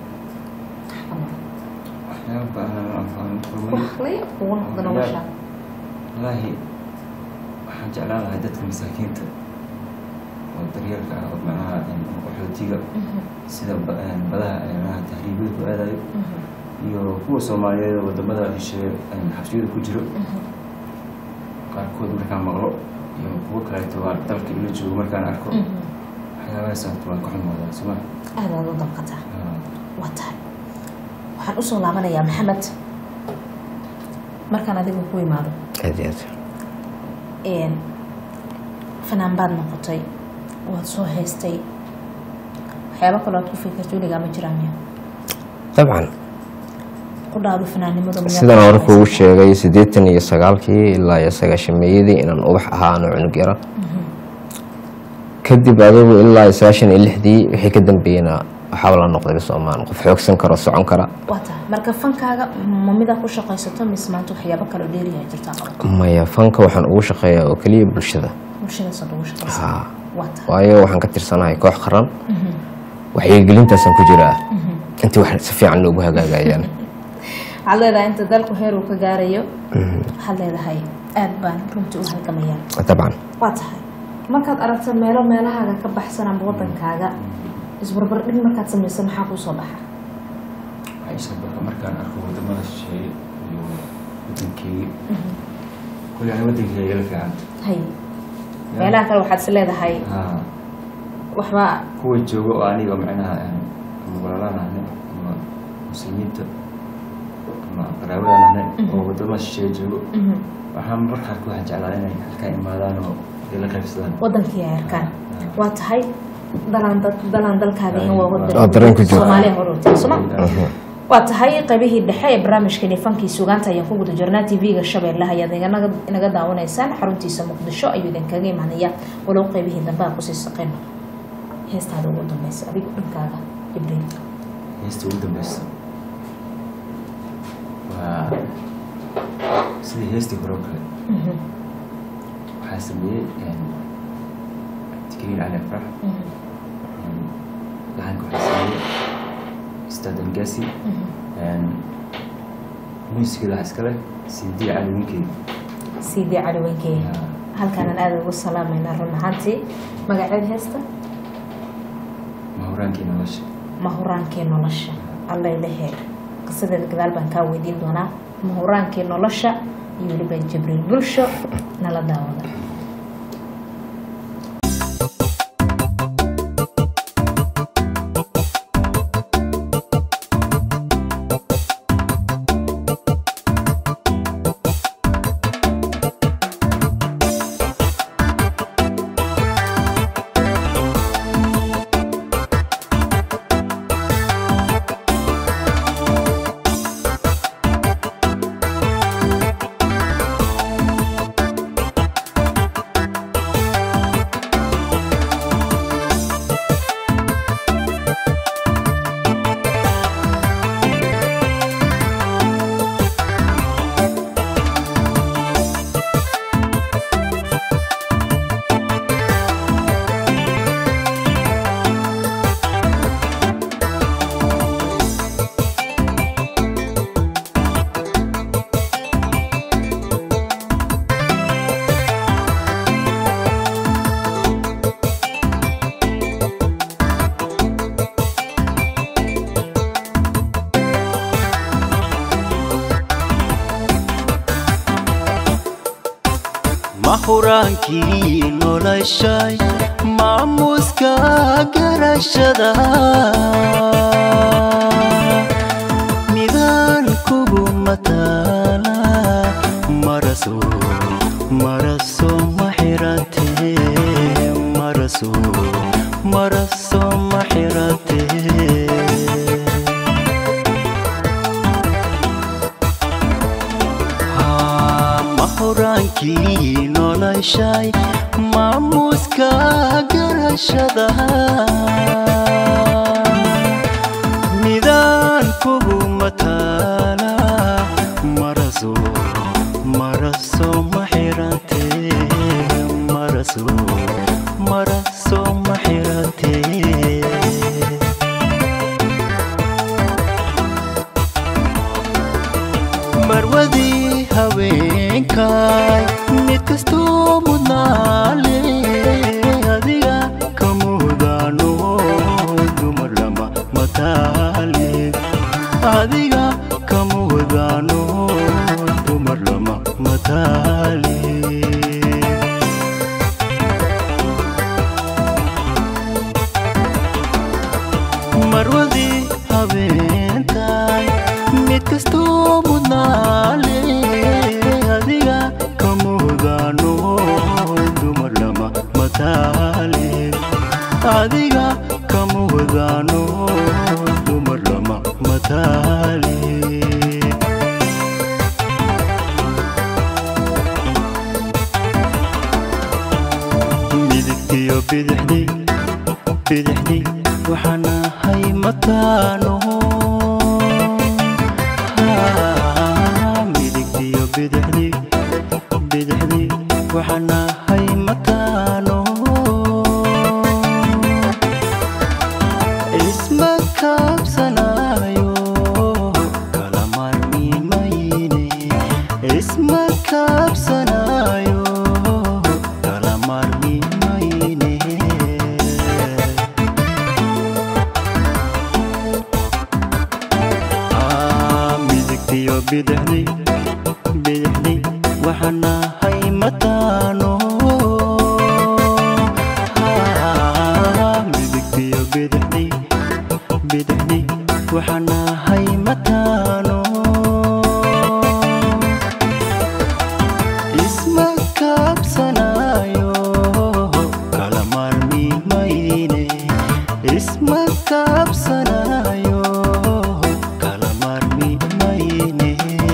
Speaker 2: Waxyaabo badan oo aan fahmin kulmay.
Speaker 1: wax la yaab kugu noqda nolosha
Speaker 2: Wallaahi, waxaan jeclaan lahaa dadka masaakiinta oo daryeelka ah oo macnaha een, qaxootiga sida ba- een, badaha ee macnaha tahriibada ku aadayo iyo kuwa Soomaaliyeed oo wadamada shisheeye een, xabsiyada ku jiro qaarkood markaan maqlo iyo kuwo kaleeto waa dalka ila joogo markaan arko waxyaabahaas horta waan ka xumaadaa soma
Speaker 1: aad aad u damqataa waa tahay waxaan usoo laabanayaa maxamed markaan adigu ku imaado
Speaker 3: aad iyo aad
Speaker 1: een, fanaan baad noqotay waad soo haystay waxyaabo kaloo aad ku fikirto weligaa ma jiraan miya
Speaker 3: dabcan
Speaker 1: ku dhaado fanaannimadu miyaad
Speaker 3: sidan hore
Speaker 1: ku
Speaker 3: kugu
Speaker 1: shaqaysataa?
Speaker 3: sheegay siddeetan iyo sagaalkii ilaa iyo sagaashameeyadii inaan ubax ahaa ano cunug yara kadib adigu ilaa iyo sagaashan iyo lixdii wixii ka dambeeyena waxaaba la noqday soomaan qof xoogsan karo socon kara
Speaker 1: waa tahay marka fankaaga ma midaa ku shaqaysato mise maanta waxyaabo kaloo dheeriyaa jirtaa qabato
Speaker 3: maya fanka waxaan ugu shaqeeyaa oo keliya bulshada
Speaker 1: bulshadaasoo ugu shaqaysa
Speaker 3: Haa.
Speaker 1: waa tahay
Speaker 3: waayo waxaan ka tirsanahay koox qaran waxyigelintaasaan ku jiraa intii wax si fiican loogu hagaagayaan
Speaker 1: waxaad leedahay inta dalku heer uu ka gaarayo waxaad leedahay aad baan runtii u halgamayaa
Speaker 3: dabcan
Speaker 1: waa tahay markaad aragto meelo meelahaaga ka baxsan ama wadankaaga isbarbardhig markaad samaysa maxaa kuu soo baxa
Speaker 2: waxay soo baxa markaan arko wadamada shisheeye iyo wadankeyga kulli ani wadankeyga la fiican
Speaker 1: hay meelaha kale waxaad is leedahay
Speaker 2: haa
Speaker 1: waxba
Speaker 2: kuwa jooga oo aniga macnaha een, ama walaalaan ahne ama muslimiinta ama qaraabadan ahne oo wadamada shisheeye joogo waxaan mararka qaarkood waxaan jeclaa inay halkaa imaadaan oo ay la qaybsadaan
Speaker 1: wadankii ay arkaan waa tahay dalaan dad- dalaan dalkaagina waa
Speaker 3: Oo dareen ku jiro.
Speaker 1: soomaaliya horowtay sooma waa tahay qaybihii dhexe ee barnaamijkani fankii sugaanta ayaan ku guda jirnaa tv-ga shabeelle ayaad iganaga inaga daawanaysaan xaruntiisa muqdisho ayuu idinkaga imanaya walow qaybihii dambe aan kusii saqayno heestaada ugu dambeysa adigu dhankaaga ibriil
Speaker 2: heesta ugu dambeysa waa sidii heestii hore oo kale waxaa sameeyey tikriin cali afrax laxanka waxaa sameeyey ustaad angasi muusikada waxaa iska leh cd cali winkeed
Speaker 1: sidii cali wenkey halkaanaan aada ugu salaamayna run ahaantii magaceed heesta
Speaker 2: mahuraankii nolosha
Speaker 1: mahuraankii nolosha allailehe qisadeeda gadaal baan kaa weydiin doonaa mahuraankii nolosha iyo weliba jibriil bulsho nala daawada
Speaker 4: huraankii noloshay maamuuska garashada midaan kugu mataala maraso maraso ma xirate maraso maraso ma xirate mahuraankii noloshay maamuuska garashada midaan kugu mataala maraso maraso ma xirate maraso maraso ma xirate marwadii haweenkay mid kastoo mudnaale adiga ka mudaano dumar lama mataale adiga ka mudaano dumar lama mataale marwadii habeentay mid kastoo mudnaale adiga ka mudaano dumar lama mataale adiga ka mudaano dumar lama mataale midigtiyo bidixdii bidixdii waxaan ahay mataano midigtiyo bidixdii bidixdii waxaan ahay mataano isma kaabsanayo kala marmimayne isma kaabsanayo kala marmimayne Ah, midigtiyo bidixdii bidixdii waxaan ahay mataano Ah, midigtiyo bidixdii bidixdii waxaan ahay mataano isma kaabsanayo kala marmimayne isma kaabsanayo kala marmimayne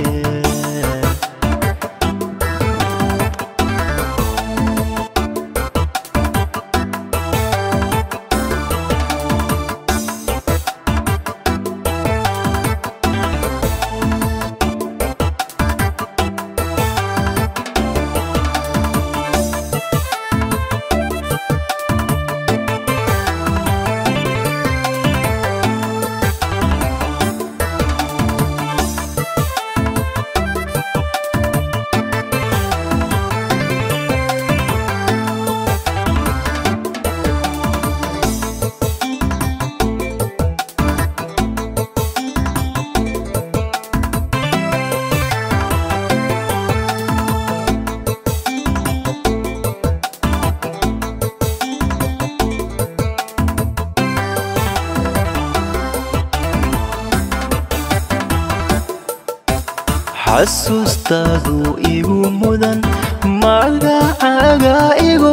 Speaker 4: xasuustaadu igu mudan magacaaga igu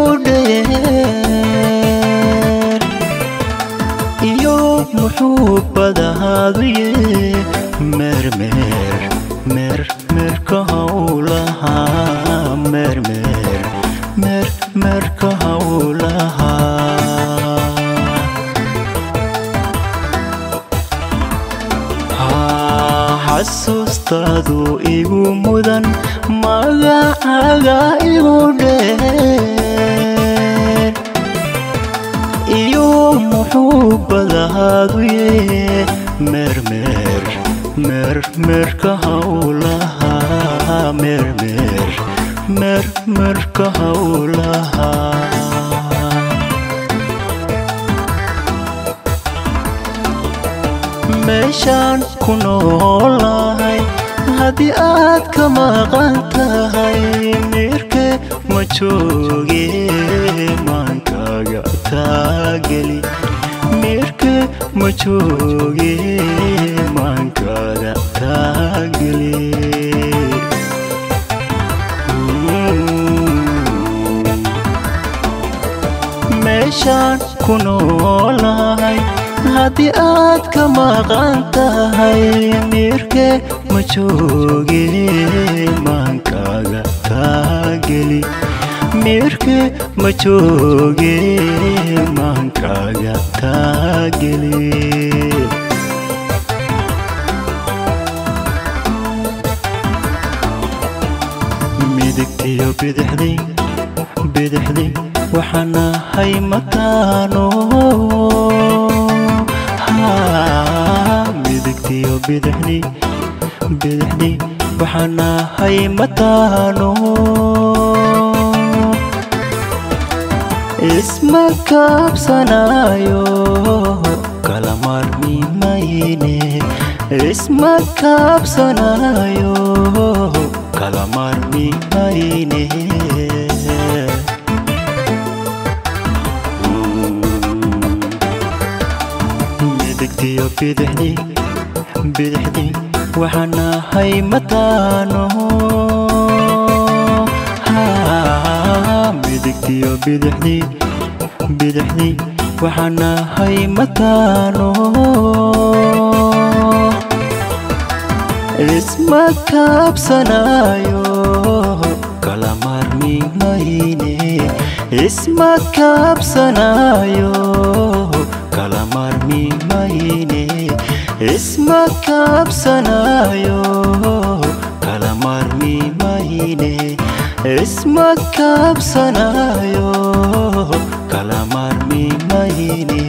Speaker 4: dheer iyo muxuubadaadu ye mermer mer merka hawlaha mermer mer merka hawlaha xasuustaadu igu mudan magacaaga igu dheer iyo muxuubadaadu ye mermer mer merka hawlaha mermer mer merka hawlaha meeshaan ku noolahay haddii aad ka maqan tahay miirke ma jooge maankaaga taageli meerke ma jooge maankaaga taageli meeshaan ku noolahay haddii aad ka maqan tahay miirke ma jooge maankaaga taageli miirke ma jooge maankaaga taageli midigtiyo bidixday bidixday waxaan ahay mataano midigtiyo bidixday bidixday waxaan ahay mataano isma kaabsanayo kala maarmi mayne isma kaabsanayo kala maarmi mayne midigtiyo bidixdi bidixdi waxaan ahay mataano midigtiyo bidixdi bidixdi waxaan ahay mataano isma kaabsanayo kala maarmi mayne isma kaabsanayo kala maarmi mayne isma kaabsanayo kala maarmi mayne isma kaabsanayo kala maarmi mayne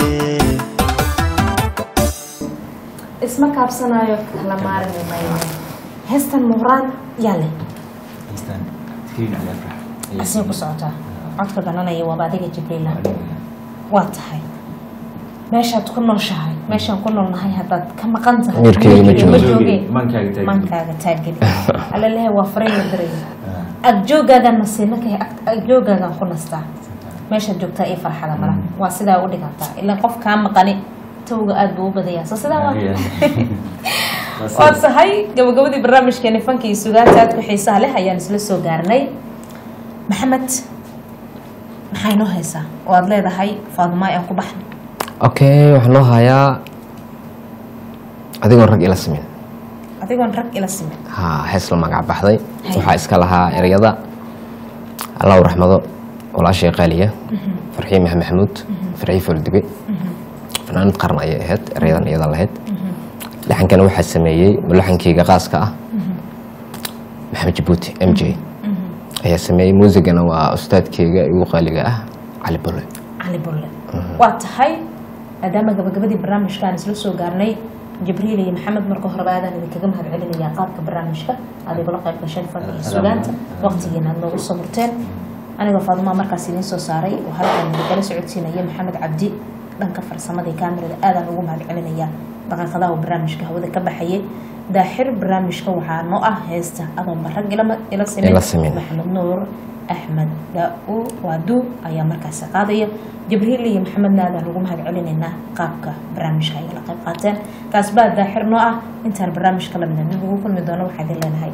Speaker 1: isma kaabsanayo kala maarmi mayno heestan muhraan yaa leh
Speaker 2: haystaan tkiin cali afrax ayay
Speaker 1: asii ku socotaa codka garanaya waaba adiga jibriila waa tahay meeshaad ku nooshahay meeshaan ku noolnahay haddaad ka maqan tahay
Speaker 3: Wiilkeyga ma joogo.
Speaker 1: jooge
Speaker 2: Maankaaga taageli.
Speaker 1: maankaaga taageli alalehe waa faraya daray agjooggaagan nasiina kahe agjooggaagan ku nastaa meeshaad joogtaa iyo farxada mala waa sidaa u dhigantaa ilaa qof kaa maqani tawga aad buu u badayaa soo sidaa waa waa tahay gabagabadii barnaamijkeeni fanka iyo sugaanta aad ku xiisaha leh ayaan isla soo gaarnay maxamed maxaa inoo haysaa oo aad leedahay faadumaay aan ku baxno
Speaker 3: okay waxaan loo hayaa adigoon rag ila simin
Speaker 1: adigoon rag ila simin
Speaker 3: ha hees la magac baxday waxaa iska lahaa ereyada allahu raxmado walaashii qaaliya farxiin maxamed maxamuud farxii foolduge fanaanad qaran ayay ahayd ereyadan iyadan lahayd laxankana waxaa sameeyey mulaxankeyga qaaska ah maxamed jabuuti m j ayaa sameeyey muusigana waa ustaadkeyga igu qaaliga ah cali bolle
Speaker 1: cali bulle waa tahay maadaama gabagabadii barnaamijkaan isla soo gaarnay jibriil iyo maxamed marka horeba aadaan idinkaga mahad celinayaa qaabka barnaamijka aad igula qayb gasheen fanka iyo sugaanta waqtigiina aad noogu soo murteen anigoo faadumaa markaas idiin soo saaray oo halkan idikala socodsiinaya maxamed cabdi dhanka farsamadii kaamirada aadaan ugu mahad celinayaa daqiiqadaha uu barnaamijka hawada ka baxayay daaxir barnaamijka waxaa noo ah heesta adoon barag ila- ila
Speaker 3: Ila
Speaker 1: simin
Speaker 3: simin.
Speaker 1: maxamed nuur axmed daa-u waadu ayaa markaasi qaadaya jibriil iyo maxamedna aadaan ugu mahad celinaynaa qaabka barnaamijka ay la qayb qaateen kaas baa daaxir noo ah intaan barnaamijka lamida dib ugu kulmi doono waxaa idin leenahay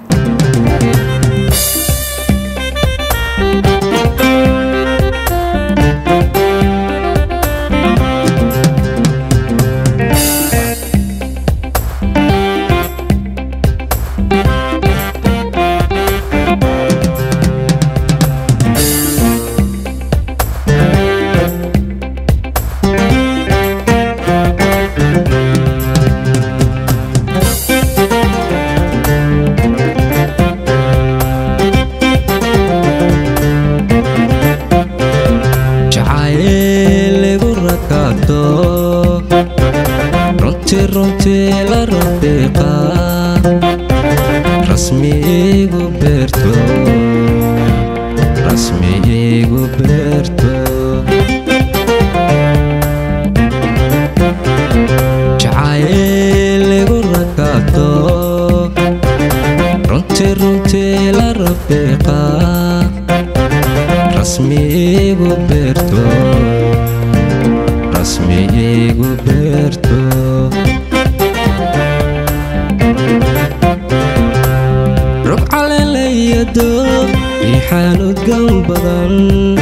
Speaker 5: jacayl igu rakato runtii runtii la rafiiqa rasmi igu beerto rasmi igu beerto jacayl igu rakato runtii runtii la rafiiqa iigu beerto rasmi iigu beerto rog caleelayado riixaan udgoon badan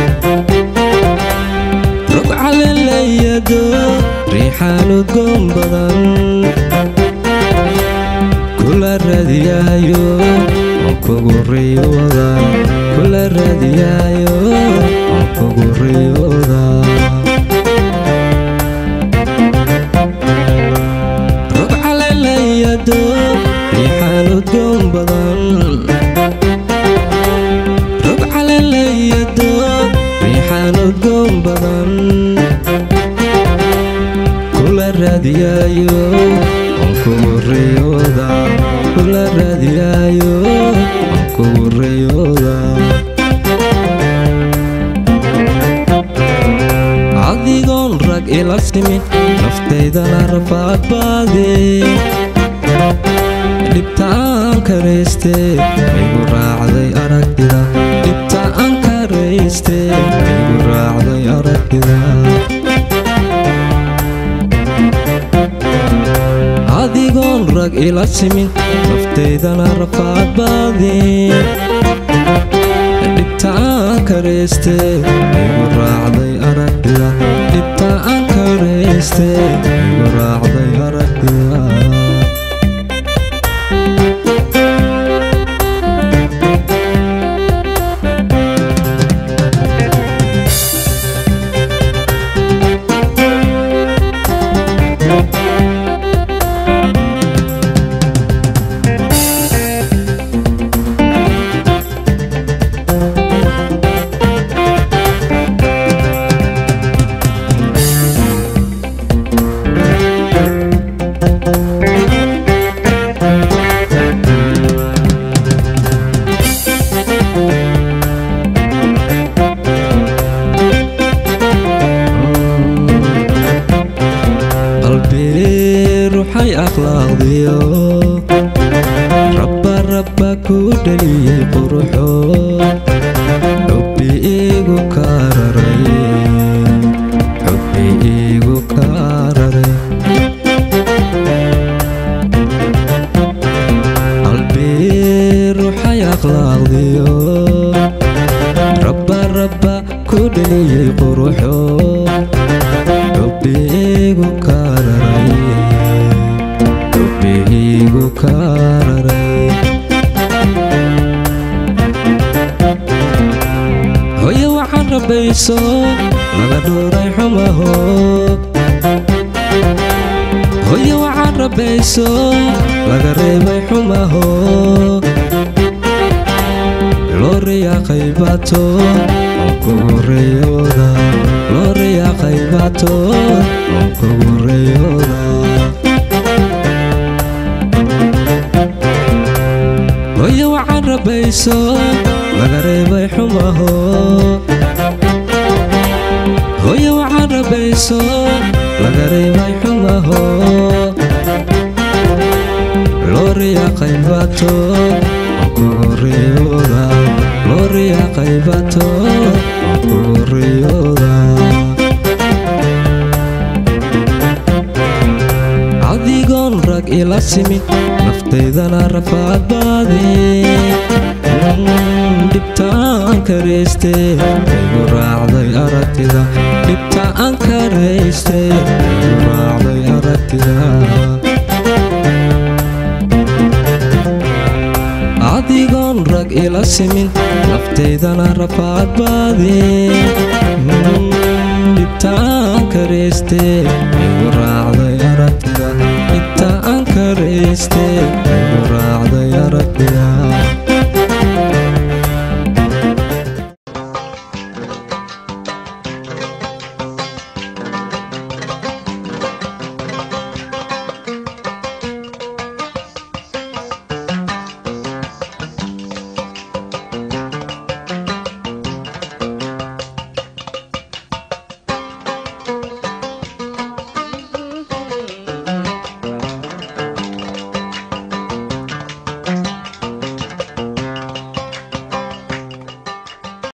Speaker 5: rog caleelayado riixaan udgoon badan kula raadiyaayo aan kugu riyooda kula raadiyaayo aan kugu riyooda rog caleelayado riixaan udgoon badan rog caleelayado riixaan udgoon badan kula raadiyaayo aan kugu riyooda kula raadiyaayo aan kugu riyooda adigoon rag ila simin naftaydana rafaad baade dhibta aan karayste igu raacday aragtida dhibta aan karayste igu raacday aragtida adigoon rag ila simin naftaydana rafaad baade dhibta aan karayste igu raacday aragtida dhibta aan karayste igu raacday aragtida qalbi ruuxay akhlaaqdiyo rabba rabba ku dhaliyey quruxo xubbi iigu kaararay xubbi iigu kaararay qalbi ruuxay akhlaaqdiyo rabba rabba ku dhaliyey quruxo xubbiigu kaararay xubbiigu kaararay hoye waxaan rabayso laga dhooray xumaho hoye waxaan rabayso laga reebay xumaho loo riyaaqay baato aan kugu riyooda loo riyaaqay baato aan kugu riyooda hoye waxaan rabayso laga reebay xumaho hoye waxaan rabayso laga reebay xumaho loo riyaaqay baato aan kugu riyooda loo riyaaqay baato aan kugu riyooda adigoon rag ila simin naftaydana rafaad baade dhibta aan karayste igu raacday aragtida dhibta aan karayste igu raacday aragtida adigoon rag ila simin naftaydana rafaad baade